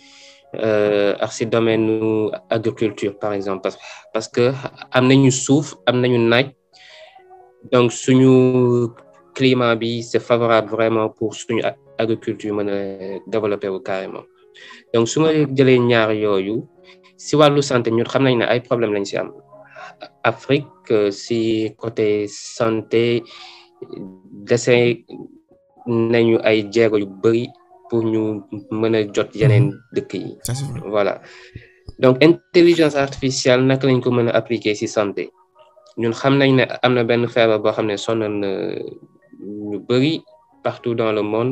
ak si domaine agriculture par exemple parce parce que am nañu suuf am nañu naaj donc suñu climat bi c'est favorable vraiment pour suñu agriculture mën a développer wu carrément donc su ma jëlee ñaar yooyu si wàllu santé ñun xam nañ ne ay problème lañ si am Afrique si côté santé dese nañu ay jéego yu bari pour ñu mën a jot yeneen dëkk yi voilà donc intelligence artificielle naka lañ ko mën a appliquer si santé ñun xam nañ ne am na benn feebar boo xam ne sonal na ñu bari partout dans le monde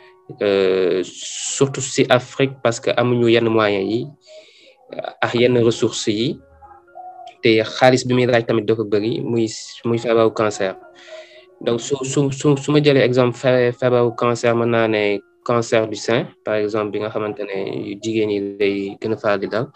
surtout si Afrique parce que amuñu yenn moyens yi ak yenn ressources yi te xaalis bi muy laaj tamit dafa bëri muy muy feebaru cancer donc su su su su ma jëlee exemple feebaru cancer mën naa ne cancer du sein par exemple bi nga xamante ne jigéen ñi lay gën a faral di dal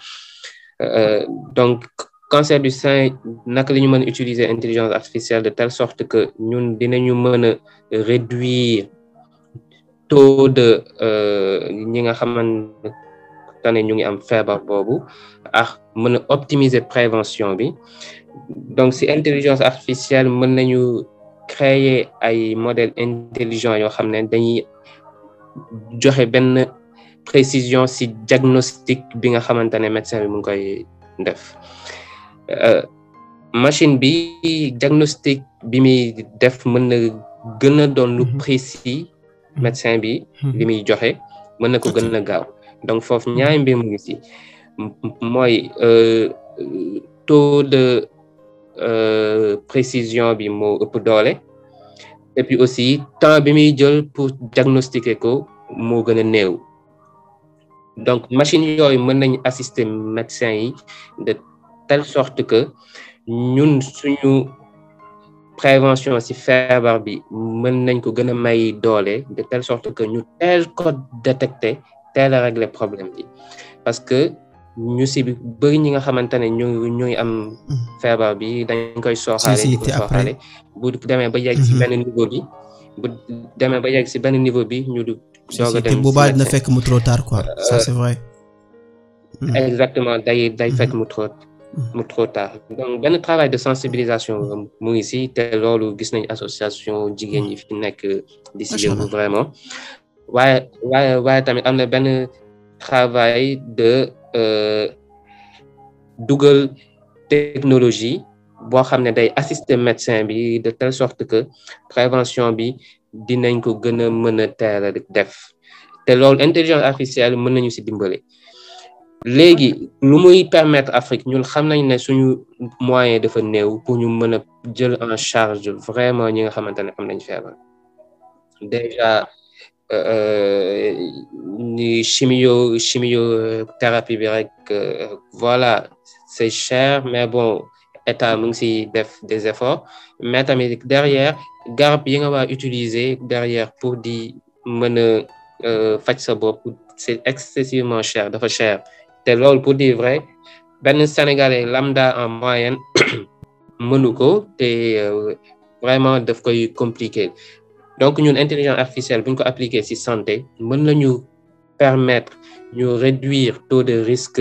donc cancer du sein naka la ñu mën a utiliser intelligence artificielle de telle sorte que ñun dinañu mën a réduire taux de ñi nga xamante ne ñu ngi am feebar boobu ak mën a optimiser prévention bi donc si intelligence artificielle mën nañu créer ay modèles intelligents yoo xam ne dañuy joxe benn précision si diagnostic bi nga xamante ne médecin bi mu ngi koy def machine bi diagnostic bi muy def mën na gën a doon lu précis médecin bi li muy joxe mën na ko gën a gaaw donc foofu ñaari mbir mu ngi si mooy taux de précision bi moo ëpp doole et puis aussi temps bi muy jël pour diagnostiquer ko moo gën a néew donc machine yooyu mën nañ assister médecin yi de telle sorte que ñun suñu prévention ci feebar bi mën nañ ko gën a may doole de telle sorte que ñu teel ko détecter teel a régler problème bi parce que ñu si bëri ñi nga xamante ne ñu ñuy am feebar bi dañ koy sooxaale di ko sooxaale bu demee ba yegg si benn niveau bi bu demee ba yegg si benn niveau bi ñu du doog a dem boobaa dina fekk mu trop tard quoi ça c'est vrai exactement day day fekk mu trop mu trop tard donc benn travail de sensibilisation mu ngi si te loolu gis nañ association jigéen ñi fi nekk di si yëngu vraiment waaye waaye waaye tamit am na benn travail de dugal technologie boo xam ne day assister médecin bi de telle sorte que prévention bi dinañ ko gën a mën a teel a def te loolu intelligence artificielle mën nañu si dimbale léegi lu muy permettre Afrique ñun xam nañ ne suñu moyen dafa néew pour ñu mën a jël en charge vraiment ñi nga xamante ne am nañ feebar déjà ni chimio chimiothérapie bi rek voilà c'est cher mais bon état mu ngi si def des efforts mais tamit derrière garab yi nga waa utiliser derrière pour di mën a faj sa bopp c'est excessivement cher dafa cher te loolu pour dire vrai benn sénégalais lambda en moyenne mënu ko te vraiment daf koy compliquer donc ñun intelligence artificielle bu ñu ko appliquer ci santé mën nañu permettre ñu réduire taux de risque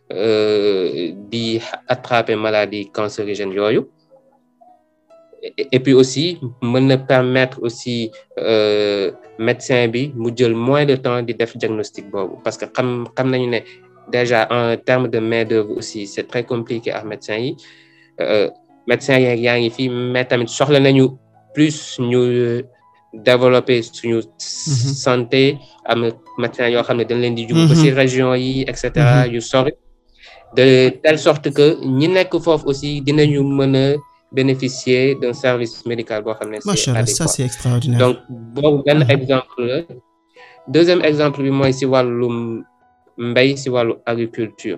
di attraper maladie cancérigène yooyu et puis aussi mën na permettre aussi médecin bi mu jël moins de temps di def diagnostic boobu parce que xam xam nañu ne déjà en termes de main d'œuvre aussi c'est très compliqué ak médecins yi médecins yi yaa ngi fi mais tamit soxla nañu plus ñu développer suñu santé am médecins yoo xam ne dañ leen di jug ba ci région yi et cetera yu sori de telle sorte que ñi nekk foofu aussi dinañu mën a bénéficier d'un service médical boo xam ne c'est Machallah, ça c'est extraordinaire donc boobu benn exemple la deuxième exemple bi mooy ci wàllum mbéy ci wàllu agriculture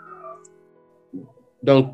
donc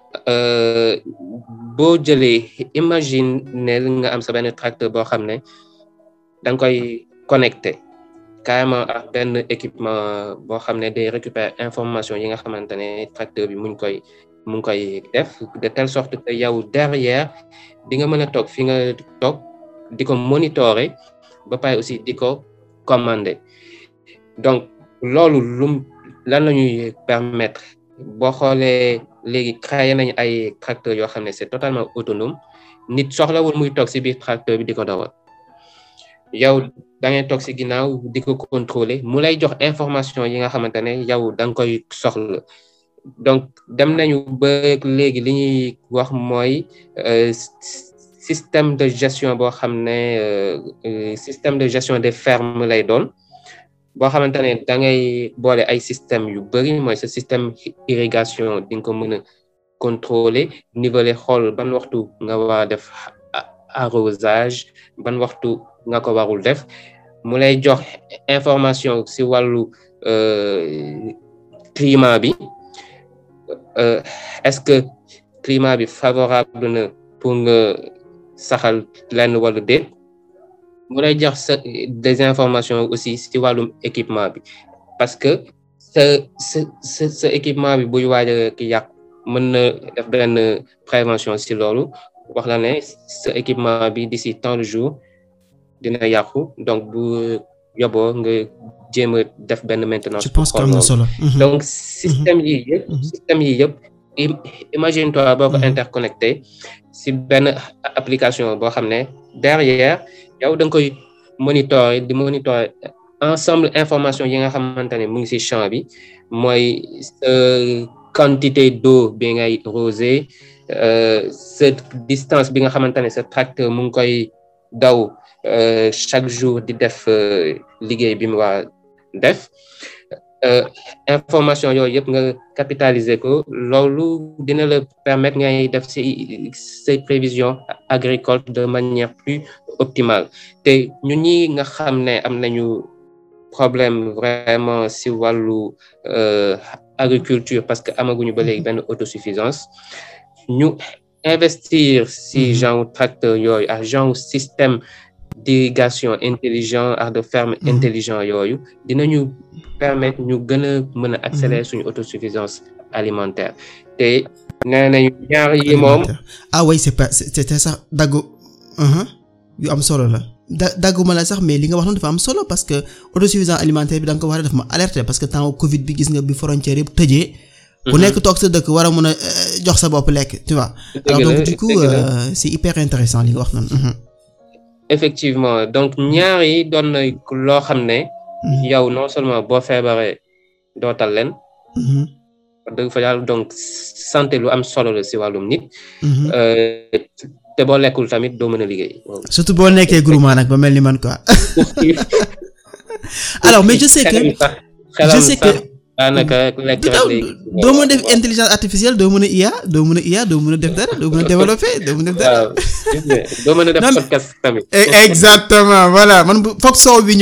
boo jëlee imagine ne nga am sa benn tracteur boo xam ne da nga koy connecté carrément ak benn équipement boo xam ne day récupérer information yi nga xamante ne tracteur bi mu ngi koy mu ngi koy def de telle sorte que yow derrière di nga mën a toog fi nga toog di ko monitorer ba pare aussi di ko commander donc loolu lum lan la ñuy permettre boo xoolee léegi créé nañu ay tracteurs yoo xam ne c'est totalement autonome nit soxlawul muy toog ci biir tracteur bi di ko dawal yow da ngay toog ci ginnaaw di ko contrôler mu lay jox information yi nga xamante ne yow da nga koy soxla donc dem nañu ba léegi li ñuy wax mooy système de gestion boo xam ne système de gestion des fermes lay doon boo xamante ne da ngay boole ay système yu bari mooy sa système irrigation di nga ko mën a contrôler niveler xool ban waxtu nga war a def arrosage ban waxtu nga ko warul def mu lay jox information ci wàllu climat bi est-ce que climat bi favorable na pour nga saxal lenn wala déet mu lay jox sa des informations aussi ci wàllum équipement bi parce que sa sa sa sa équipement bi buy waaj a ki yàq mën na def benn prévention ci loolu wax la ne sa équipement bi d'ici tant de jours dina yàqu donc bu yoboo nga jéem a def benn maintenance. je pense que am na solo. donc système yi yëpp. système yi yëpp imagine toi boo ko interconnecté ci benn application boo xam ne derrière yow da nga koy monitorer di monitorer ensemble information yi nga xamante ne mu ngi ci champ bi mooy quantité d'eau bi ngay rosé sa distance bi nga xamante ne sa tracteur mu ngi koy daw chaque jour di def liggéey bi mu waa def information yooyu yëpp nga capitaliser ko loolu dina la permettre ngay def ci ces prévisions agricoles de manière plus optimale te ñun ñi nga xam ne am nañu problème vraiment ci wàllu agriculture parce que amaguñu ba léegi benn autosuffisance ñu investir ci genre tracteur yooyu ak genre système d'irrigation intelligent ak de ferme intelligent yooyu dinañu permettre ñu gën a mën a accélérer suñu autosuffisance alimentaire te nee nañu ñaar yi moom ah oui c'est pas c'était sax daggu yu am solo la da dagguma la sax mais li nga wax noonu dafa am solo parce que autosuffisance alimentaire bi da nga ko war a def ma alerter parce que temps Covid bi gis nga bi frontière yëpp tëjee. ku nekk toog sa dëkk war a mën a jox sa bopp lekk tu vois. alors donc du coup c'est hyper intéressant li nga wax noonu. effectivement donc ñaar yi doon na loo xam ne. yow non seulement boo feebaree dootal leen. dëgg fa yàlla donc santé lu am solo la ci wàllum nit. te boo lekkul tamit doo mën a liggéey. surtout boo nekkee groupement nag ba mel ni man quoi. alors mais je sais que je sais que. daanaka lekk doo mën a def intelligence artificielle doo mën a IA doo mën a IA doo mën a def dara doo mën a développer doo mën a def dara. doo mën a def podcast tamit. exactement voilà man bu foog soow bi ñëw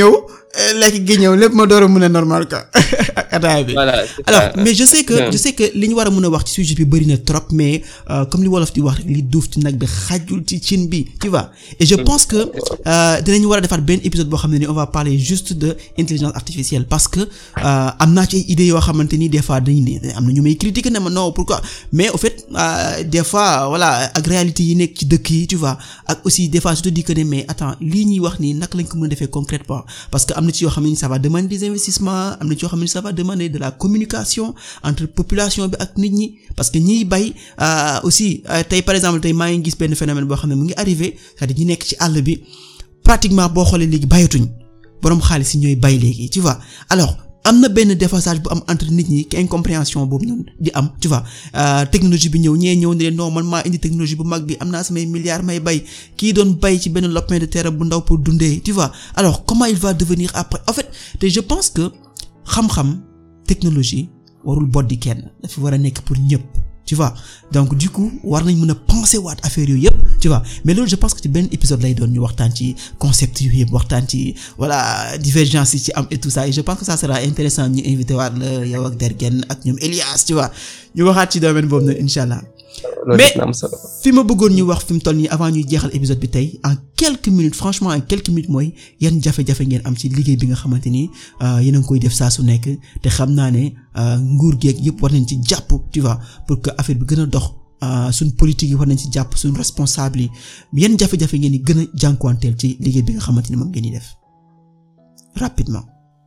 lekk gi ñëw lépp ma door a mën a normal quoi ak ataaya bi. voilà alors mais je sais que je sais que li ñu war a mën a wax ci sujet bi bari na trop mais comme li wolof di wax li duuf ci nag bi xajul ci cin bi tu vois et je pense que dinañu war a defaat benn épisode boo xam ne ni on va parler juste de intelligence artificielle parce que am naa ci ay idées yoo xamante ni des fois dañu ne am na ñu may critiquer ne ma non pourquoi mais au fait des fois voilà ak réalité yi nekk ci dëkk yi tu vois ak aussi des fois je te dis que ne mais attends lii ñuy wax nii naka lañ ko mën a defee concrètement parce que am na ci yoo xam ne ça va demander des investissements am na ci yoo xam ne ça va demander de la communication entre population bi ak nit ñi parce que ñiy bay aussi tey par exemple tey maa ngi gis benn phénomène boo xam ne mu ngi arrivé c'est-à-dire ñi nekk ci àll bi pratiquement boo xoolee léegi bayatuñ boroom xaalis yi ñooy bay léegi tu vois alors am na benn déphasage bu am entre nit ñi incompréhension boobu noonu di am tu vois technologie bi ñëw ñee ñëw ne leen non man maa indi technologie bu mag bi am naa samay milliards may bay kii doon bay ci benn lopin de terre bu ndaw pour dundee tu vois alors comment il va devenir après en fait te je pense que xam-xam technologie warul boddi kenn dafa war a nekk pour ñëpp tu vois donc du coup war nañ mën a penser waat affaire yooyu yëpp tu vois mais loolu je pense que ci benn épisode lay doon ñu waxtaan ci concept yooyu yëpp waxtaan ci voilà divergence yi ci am et tout ça et je pense que ça sera intéressant ñu invité waat la yow ak Dergen ak ñoom Elias tu vois ñu waxaat ci domaine boobu noonu incha allah mais fi ma bëggoon ñu wax fi mu toll nii avant ñuy jeexal épisode bi tey en quelques minutes franchement en quelques minutes mooy yan jafe-jafe ngeen am ci liggéey bi nga xamante ni yéen a ngi koy def saa su nekk te xam naa ne nguur geeg yëpp war nañ ci jàpp tu vois pour que affaire bi gën a dox suñ politique yi war nañ ci jàpp suñ responsable yi yan jafe-jafe ngeen di gën a jànkuwanteel ci liggéey bi nga xamante ni moom ngeen di def rapidement.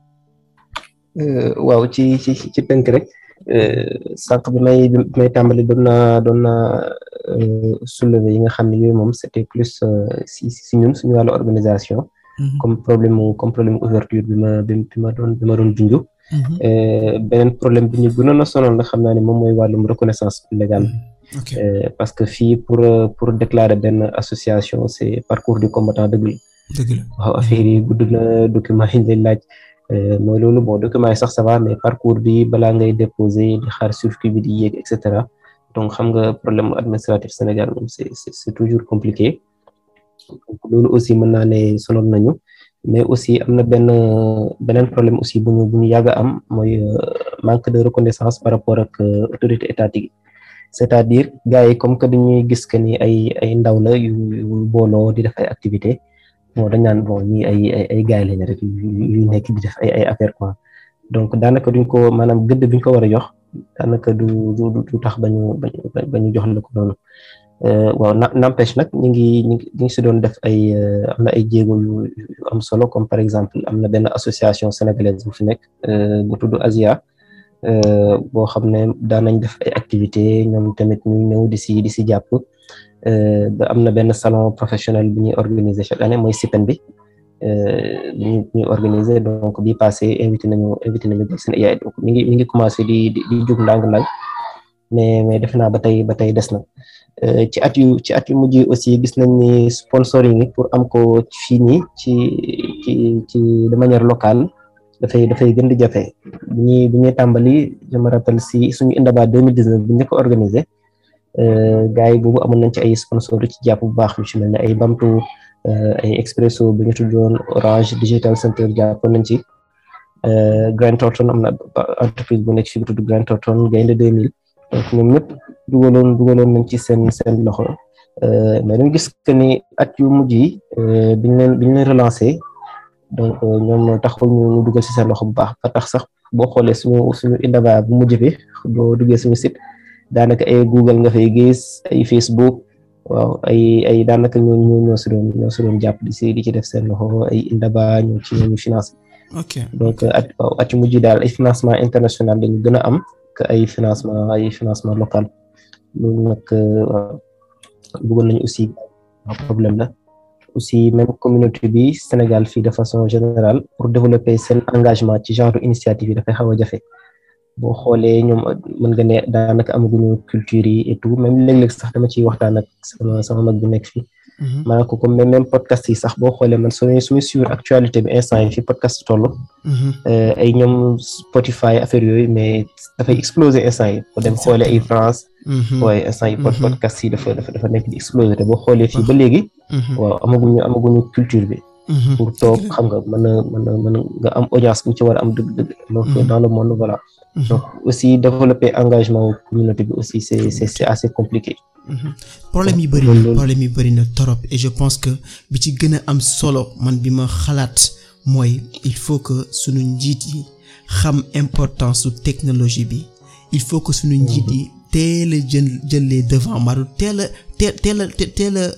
waaw ci ci ci tënk rek. sànq bi may bi may tàmbali doon naa doon naa soulever yi nga xam ne yooyu moom c'était plus si si ñun suñu wàllu organisation. comme problème mu comme problème ouverture bi ma bi ma doon bi ma doon junj. beneen problème bi ñu gënoon a sonal nga xam naa ne moom mooy wàllum reconnaissance légale. parce que fii pour pour déclarer benn association c'est parcours du combattant dëgg la. dëgg la waaw affaire yi gudd na document yi ñu lay laaj. mooy loolu bon document yi sax ça va mais parcours bi balaa ngay déposer di xaar circuit bi di yéeg et cetera donc xam nga problème administratif Sénégal moom c'est c'est toujours compliqué donc loolu aussi mën naa ne sonal nañu mais aussi am na benn beneen problème aussi bu ñu bu ñu yàgg a am mooy manque de reconnaissance par rapport ak autorité étatique yi c'est-à-dire gars yi comme que dañuy gis que ni ay ay ndaw la yu booloo di def ay activités bon dañ naan bon ñii ay ay ay gars lañ rek yu nekk di def ay ay affaire quoi donc daanaka duñ ko maanaam gëdd biñ ko war a jox daanaka du du du tax ba ñu ba ñu jox la ko noonu waaw n'empêche nag ñu ngi ñu ngi ñu ngi si doon def ay am na ay jéego yu yu am solo comme par exemple am na benn association sénégalaise bu fi nekk bu tudd Asia boo xam ne daan nañ def ay activités ñoom tamit ñu ñëw di si di si jàpp. ba am na benn salon professionnel bi ñuy organiser chaque année mooy SIPEN bi bi ñuy organiser donc bi passé invité nañu invité nañu def seen yaay donc mi ngi mi ngi commencé di di di jug ndànk-ndànk mais mais defe naa ba tey ba tey des na ci at yu ci at yu mujj aussi gis nañ ni sponsoring yi pour am ko fii nii ci ci ci de manière locale dafay dafay gën di jafe bu ñuy bu ñuy tàmbali je me rappelle si suñu Indaba 2019 bu ñu ko organiser. gars yi boobu amoon nañ ci ay sponsor ci jàpp bu baax lu ci mel ne ay Bamtu ay Expresso bu ñu tuddoon Orange Digital Center jàppoon nañ ci Grant Thornton am na entreprise bu nekk fi bu tudd Grant Thornton Gaynde 2000 donc ñoom ñëpp dugaloon dugaloon nañ ci seen seen loxo mais dañu gis que ni at yu mujj yi biñ leen biñ leen relancé donc ñoom taxul ñu dugal ci seen loxo bu baax ba tax sax boo xoolee suñu suñu Indaba bu mujj bi boo duggee suñu site. daanaka ay Google nga fay gis ay Facebook waaw ay ay daanaka ñoo ñoo ñoo si doon ñoo si doon jàpp di si di ci def seen loxo ay Indaba ñoo ci ñoo ñu financé. ok donc at waaw at yu mujj daal ay financement international dañu gën a am que ay financement ay financement local loolu nag waaw bëggoon nañu aussi problème la aussi même communauté bi Sénégal fii de façon générale pour développer seen engagement ci genre initiative yi dafay xaw a jafe. boo xoolee ñoom mën nga ne daanaka amaguñu culture yi et tout même léeg-léeg sax dama ciy waxtaan ak sama sama mag bi nekk fii. maanaam ko comme même podcast yi sax boo xoolee man suñuy suñuy suivre actualité bi instant yi fi podcast toll. ay ñoom Spotify affaire yooyu mais dafay exploser instant yi boo dem xoolee ay France. waaye instant yi podcast yi dafa dafa dafa nekk di exploser te boo xoolee fii ba léegi. waaw amaguñu amaguñu culture bi. pour toog xam nga mën a mën a mën a nga am audience bu ci war a am dëgg-dëgg alors que dans le monde voilà donc aussi développer engagement communauté bi aussi c'est c'est c'est assez compliqué problème yi bëri na problème yi bëri na trop et je pense que bi ci gën a am solo man bi ma xalaat mooy il faut que suñu njiit yi xam importance su technologie bi il faut que suñu njiit yi teel a jël jël les devants maanaam teel a teel teel a teel a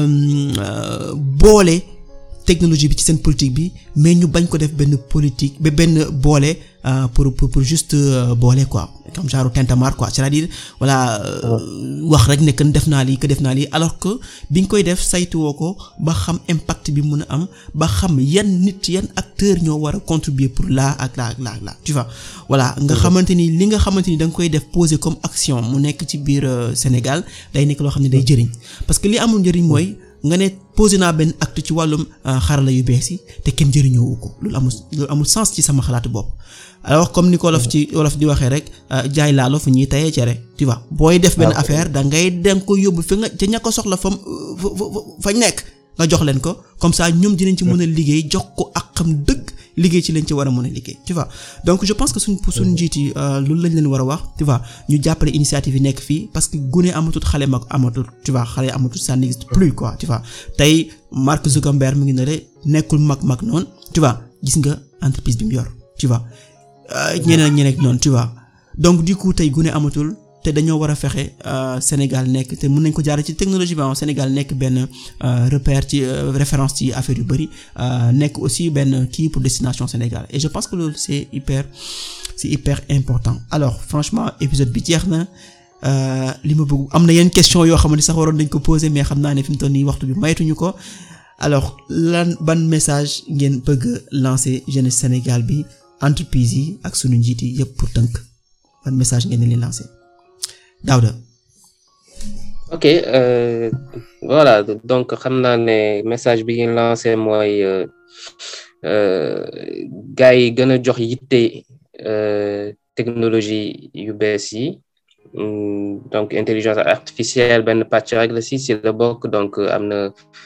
boole technologie bi ci seen politique bi mais ñu bañ ko def benn politique ba benn boole pour pour pour juste boole quoi comme genre tintamarre quoi c'est-à-dire voilà wax rek ne que def naa lii que def naa lii alors que bi nga koy def saytuwoo ko ba xam impact bi mun a am ba xam yan nit yan acteurs ñoo war a contribuer pour là ak là ak là ak là tu vois voilà nga xamante ni li nga xamante ni da nga koy def poser comme action mu nekk ci biir Sénégal day nekk loo xam ne day jëriñ parce que li amul njëriñ mooy. nga ne posé naa benn acte ci wàllum xarala yu bees yi te kenn jëriñoowu ko loolu amul loolu amul sens ci sama xalaatu bopp alors comme ni ko wolof ci wolof di waxee rek jaay laalo fu ñuy tayee cere tu vois booy def benn affaire da ngay danga ko yóbbu fi nga ca ña ko soxla fam fañ nekk nga jox leen ko comme ça ñoom dinañ ci mën a liggéey jox ko ak xam dëgg liggéey ci lañ ci war a mën a liggéey tu vois donc je pense que suñ suñ njiit yi loolu lañ leen war a wax tu vois ñu jàppale initiative yi nekk fii parce que gune amatul xale mag amatul tu vois xale amatul ça n'existe plus quoi tu vois tey Mark Zuckerberg mu ngi ne de nekkul mag mag noonu tu vois gis nga entreprise bi mu yor tu vois ñeneen ak ñeneen noonu tu vois donc du coup tey gune amatul te dañoo war a fexe Sénégal nekk te mën nañ ko jaare ci technologie bi Sénégal nekk benn repère ci référence ci affaire yu bari nekk aussi benn kii pour destination Sénégal et je pense que loolu c'est hyper c'est hyper important alors franchement épisode bi jeex na li ma bëgg am na yenn question yoo xam ne sax waroon dañ ko poser mais xam naa ne fi mu toll nii waxtu bi maytuñu ko alors lan ban message ngeen bëgg lancer jeunesse Sénégal bi entreprise yi ak sunu njiit yi yëpp pour tënk ban message ngeen leen lancer Daouda ok euh, voilà donc xam naa ne message bi ngeen lancé mooy gars yi gën a jox yitte technologie yu bees yi donc intelligence artificielle benn pàcc rek la si si la bokk donc am na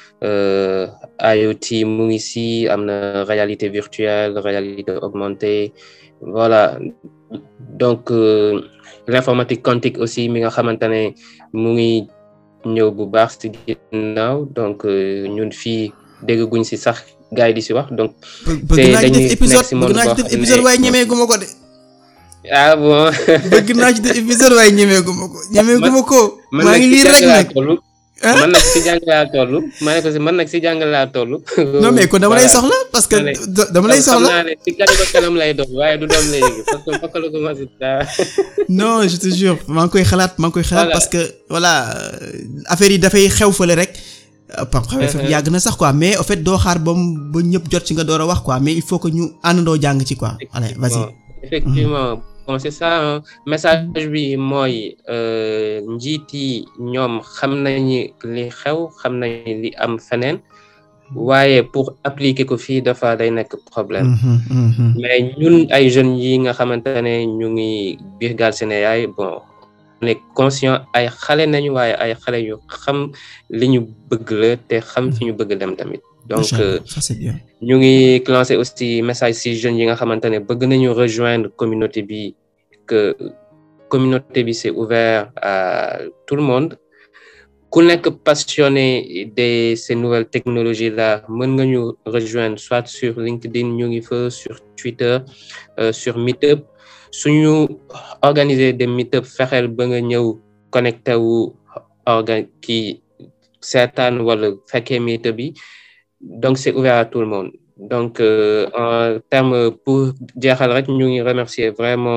IoT mu ngi si am na réalité virtuelle réalité augmentée voilà donc l'informatique quantique aussi mi nga xamante ne mu ngi ñëw bu baax ci ginnaaw donc ñun fii dégg guñ ci sax gars yi di ci wax donc. te dañuy nekk ci monde bëgg naa ci def épisode waaye ñemee guma ko de. ah bon. bëgg naa ci def épisode waaye ñemee guma ko. ñemee guma ko. maa ngi lii rek nag man nag si jàng laa toll ma ne ko si man nag si jàng laa toll. non mais kon dama lay soxla parce que dama lay soxla. xam naa ne si kanam ak kanam lay doon waaye du doon léegi parce que fokk la commencé dara. non je te jure maa ngi koy xalaat maa ngi koy xalaat parce que voilà affaire yi dafay xew fële rek. pam xawee fa yàgg na sax quoi mais en fait doo xaar ba mu ba ñëpp jot ci nga door a wax quoi mais il faut que ñu àndandoo jàng ci quoi. allez vas-y. effectivement bon c'est ça message bi mooy njiit yi ñoom xam nañu li xew xam nañu li am feneen waaye pour appliquer ko fii dafa day nekk problème mais ñun ay jeunes yi nga xamante ne ñu ngi biir Galsen yaay bon on est conscient ay xale nañu waaye ay xale yu xam li ñu bëgg la te xam fi ñu bëgg dem tamit donc ñu ngi lancer aussi message ci jeunes yi nga xamante ne bëgg nañu rejoindre communauté bi que communauté bi c'est ouvert à tout le monde ku nekk passionné de ces nouvelles technologies là mën nga ñu rejoindre soit sur LinkedIn ñu ngi fa sur Twitter sur Meetup suñu organiser des Meetup fexeel ba nga ñëw connecté wu organ kii seetaan wala fekkee Meetup bi donc c'est ouvert à tout le monde donc euh, en termes pour jeexal rek ñu ngi remercier vraiment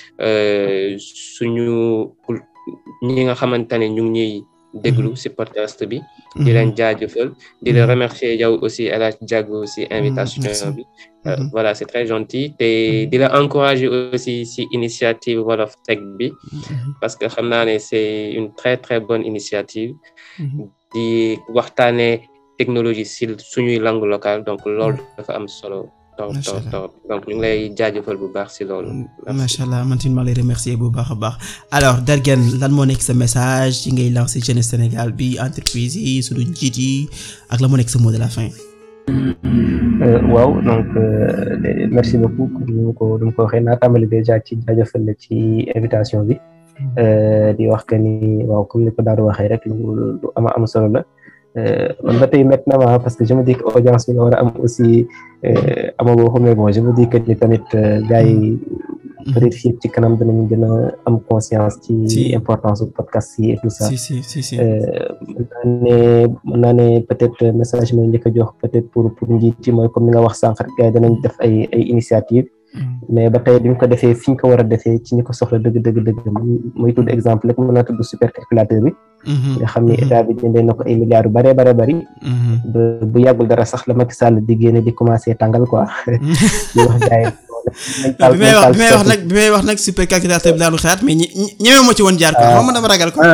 suñu ñi nga xamante ne ñu ngi ñuy déglu ci podcast bi di leen jaajëfal di la remercier yow aussi El Hadj Diago ci invitation bi voilà c'est très gentil te di la encourager aussi ci initiative Wolof Tech bi parce que xam naa ne c'est une très très bonne initiative di waxtaanee technologie si suñuy langue locale donc loolu dafa am solo torop torop torop donc ñu ngi lay jaajëfal bu baax si loolu macha allah man tamit maa lay remercier bu baax a baax alors Derguene lan moo nekk sa message yi ngay lancer jeunesse Sénégal bi entreprise yi suñu njiit yi ak la moo nekk sa mot de la fin waaw donc merci beaucoup comme ni ma ko ni ma ko waxee naa tàmbali déjà ci jaajëfal la ci invitation bi di wax que ni waaw comme ni ko daal di waxee rek lu lu ama am solo la man ba tey métti na ma parce que je me dis que audience bi nga war a am aussi amagoo ko mais bon je me dis que ni tamit gars yi peut-être fii ci kanam danañ gën a am conscience ci importance du podcast yi et tout ça si si si si mën naa ne mën naa ne peut-être message mooy njëkk a jox peut-être pour pour njiit yi mooy comme ni nga wax sànq rek gars yi danañ def ay ay initiative mais ba tey duñ ko defee fi ñu ko war a defee ci ñi ko soxla dëgg dëgg dëgg muy tudd exemple rek mën naa tudd supercalculateur bi nga xam ni état bi jëndee na ko ay milliards yu bare bare bari bu yàggul dara sax la Macky Sall di génne di commencer tàngal quoi di wax gars bi may wax bi may wax nag bi may wax nag supercalculateur bi daanu xalaat mais ñi ñemee ma ci woon jaar quoi moom ma dama ragal ko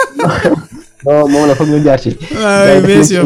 non moom la foog ñu jaar ci waaw bien sûr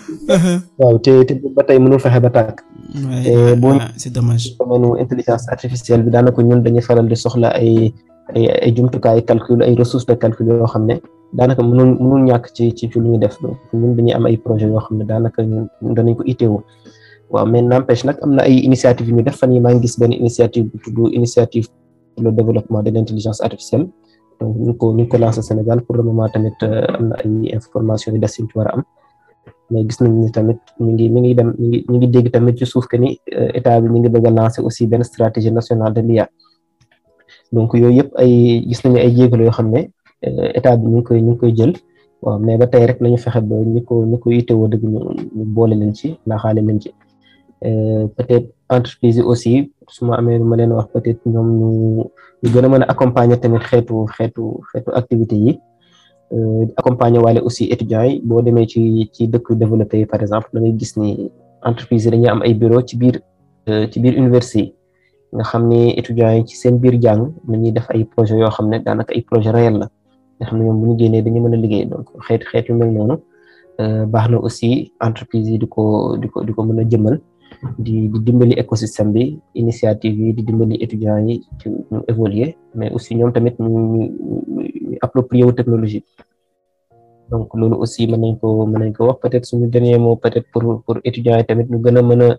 waaw te te ba tey mënul fexe ba tàkk ouais bon c'est dommage domaine intelligence artificielle bi daanaka ñun dañuy faral di soxla ay ay ay jumtukaay calcul ay ressources de calcul yoo xam ne daanaka mënul mënul ñàkk ci ci ci lu ñu def donc ñun dañuy am ay projets yoo xam ne daanaka ñun danañ ko itteewu waaw mais n'empêche nag am na ay initiative yu ñu def fan yi maa ngi gis benn initiative bu tudd initiative pour le développement de l'intelligence artificielle donc ñu ngi ko ñu ngi ko lancé Sénégal pour le moment tamit am na ay information yu des yu ci war a am mais gis nañ ni tamit ñu ngi mi ngi dem ñu ngi ñu ngi dégg tamit ci suuf que ni état bi ñu ngi bëgg a lancer aussi benn stratégie nationale de l'IA donc yooyu yëpp ay gis nañu ay jéegalo yoo xam ne état bi ñu ngi koy ñu ngi koy jël waaw mais ba tey rek lañu fexe ba ñi ko ñi ko yittewoo dëgg ñu ñu boole leen ci laaxaale leen ci peut-être entreprise yi aussi su ma amee lu ma leen wax peut-être ñoom ñu ñu gën a mën a accompagner tamit xeetu xeetu xeetu activité yi accompagner waale aussi étudiants yi boo demee ci ci dëkk développé yi par exemple da ngay gis ni entreprise yi dañuy am ay bureau ci biir ci biir université yi nga xam ni étudiants yi ci seen biir jàng dañuy def ay projet yoo xam ne daanaka ay projet réel la nga xam ne ñoom bu ñu génnee dañu mën a liggéey donc xeet xeet yu mel noonu baax na aussi entreprise yi di ko di ko di ko mën a jëmmal di di dimbali écosystème bi initiative yi di dimbali étudiants yi ci ñu évoluer mais aussi ñoom tamit ñu ñu ñu approprier wu technologie donc loolu aussi mën nañ ko mën nañ ko wax peut-être suñu dernier mot peut-être pour pour étudiants yi tamit ñu gën a mën a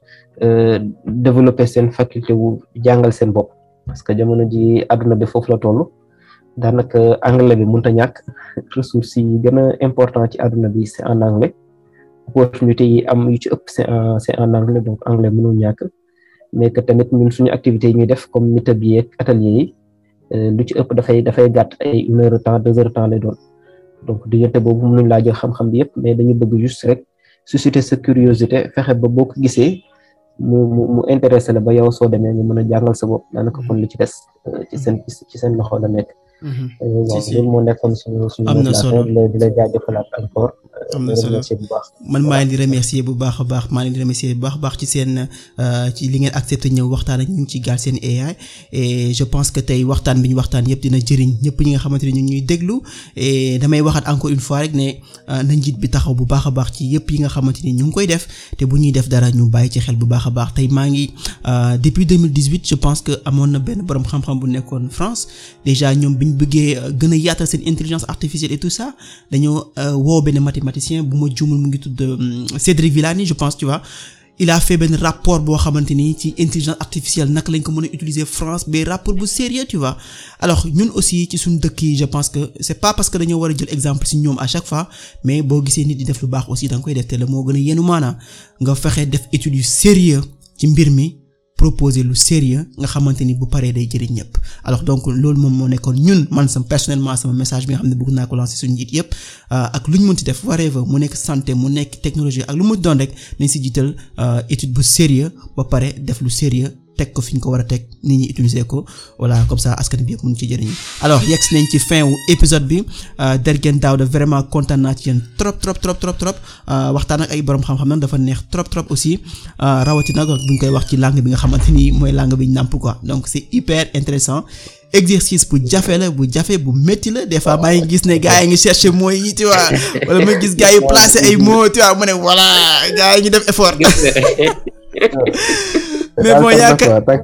développer seen faculté wu jàngal seen bopp parce que jamono ji àdduna bi foofu la toll daanaka anglais bi mënut a ñàkk ressources yi gën a important ci àdduna bi c'est en anglais opportunité yi am yu ci ëpp c'est en c'est en anglais donc anglais mënul ñàkk mais que tamit ñun suñu activités yi ñuy def comme meet-up yi ak atelier yi lu ci ëpp dafay dafay gàtt ay une heure de temps deux heures de temps lay doon donc diggante boobu mënuñ laa jël xam-xam bi yëpp mais dañu bëgg juste rek susciter sa curiosité fexe ba boo ko gisee mu mu mu intéressé la ba yow soo demee nga mën a jàngal sa bopp daanaka kon li ci des ci seen ci seen loxo la nekk. waaw loolu moo nekkoon suñu suñu. am na solo di la di la jaajëfalaat encore. am na solo bu baax. man maa leen di remercier bu baax a baax maa leen di remercier bu baax a baax ci seen ci li ngeen accepté ñëw waxtaan ak ñu ci Galsen AI et je pense que tey waxtaan bi ñu waxtaan yëpp dina jëriñ ñëpp ñi nga xamante ne ñu ñuy déglu et damay waxaat encore une fois rek ne na njiit bi taxaw bu baax a baax ci yëpp yi nga xamante ni ñu ngi koy def te bu ñuy def dara ñu bàyyi ci xel bu baax a baax tey maa ngi depuis 2018 je pense que amoon na benn borom xam-xam bu nekkoon France déjà ñoom bi ñu bëggee gën a yaatal seen intelligence artificielle et tout ça dañoo woo benn mathématicien bu ma juumul mu ngi tudd Cédric Villani je pense tu vois il a fait benn rapport boo xamante ni ci intelligence artificielle naka lañ ko mën a utiliser France mais rapport bu sérieux tu vois alors ñun aussi ci suñu dëkk yi je pense que c'est pas parce que dañoo war a jël exemple ci ñoom à chaque fois mais boo gisee nit di def lu baax aussi da nga koy def te la moo gën a yenu maanaa nga fexe def étude yu sérieux ci mbir mi proposer lu sérieux nga xamante ni bu paree day jëriñ ñëpp alors donc loolu moom moo nekkoon ñun man sama personnellement sama message bi nga xam ne bëgg naa ko lancer suñu njiit yëpp ak lu ñu mënti def whatever mu nekk santé mu nekk technologie ak lu mu doon rek nañ si jiital étude bu sérieux ba pare def lu sérieux teg ko fi ñu ko war a teg nit ñi utiliser ko voilà comme ça askan bi yëpp mën ci jëriñu alors yegg si nañ ci fin wu épisode bi Dergen Daouda vraiment kontaan naa ci yéen trop trop trop trop trop waxtaan ak ay borom xam-xam nag dafa neex trop trop aussi rawatina bu ñu koy wax ci langue bi nga xamante ni mooy langue bi ñu nàmp quoi donc c'est hyper intéressant exercice bu jafe la bu jafe bu métti la des fois maa ngi gis ne gars yi ngi chercher mots yi tu vois wala ma gis gars yi placer ay mots tu vois mu ne voilà gars yi ñu def effort. mais bon yaakaar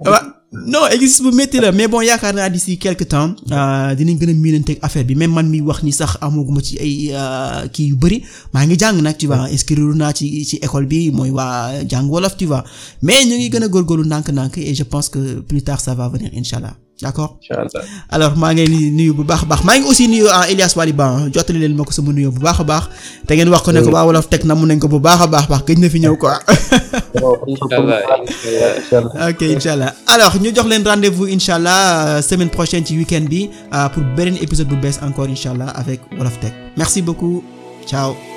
non exercice bu métti la mais bon yaakaar naa d'ici quelque temps dinañ gën a miinanteeg affaire bi même man mi wax ni sax amaguma ci ay kii yu bëri maa ngi jàng nag tu vois inscrire naa ci ci école bi mooy waa jàng wolof tu vois mais ñu ngi gën a góorgóorlu ndànk-ndànk et je pense que plus tard ça va venir incha allah d'accord inchallah alors maa ngi nuyu bu baax a baax maa ngi aussi nuyu Elias Waliba jottali leen ma ko sama nuyu bu baax a baax te ngeen wax ko ne ko waa wolof teg na mun nañ ko bu baax a baax baax gëj na fi ñëw quoi. ok incha allah alors ñu jox leen rendez-vous incha allah semaine prochaine ci week-end bi pour beneen épisode bu bees encore incha allah avec Wolof Tech merci beaucoup ciao.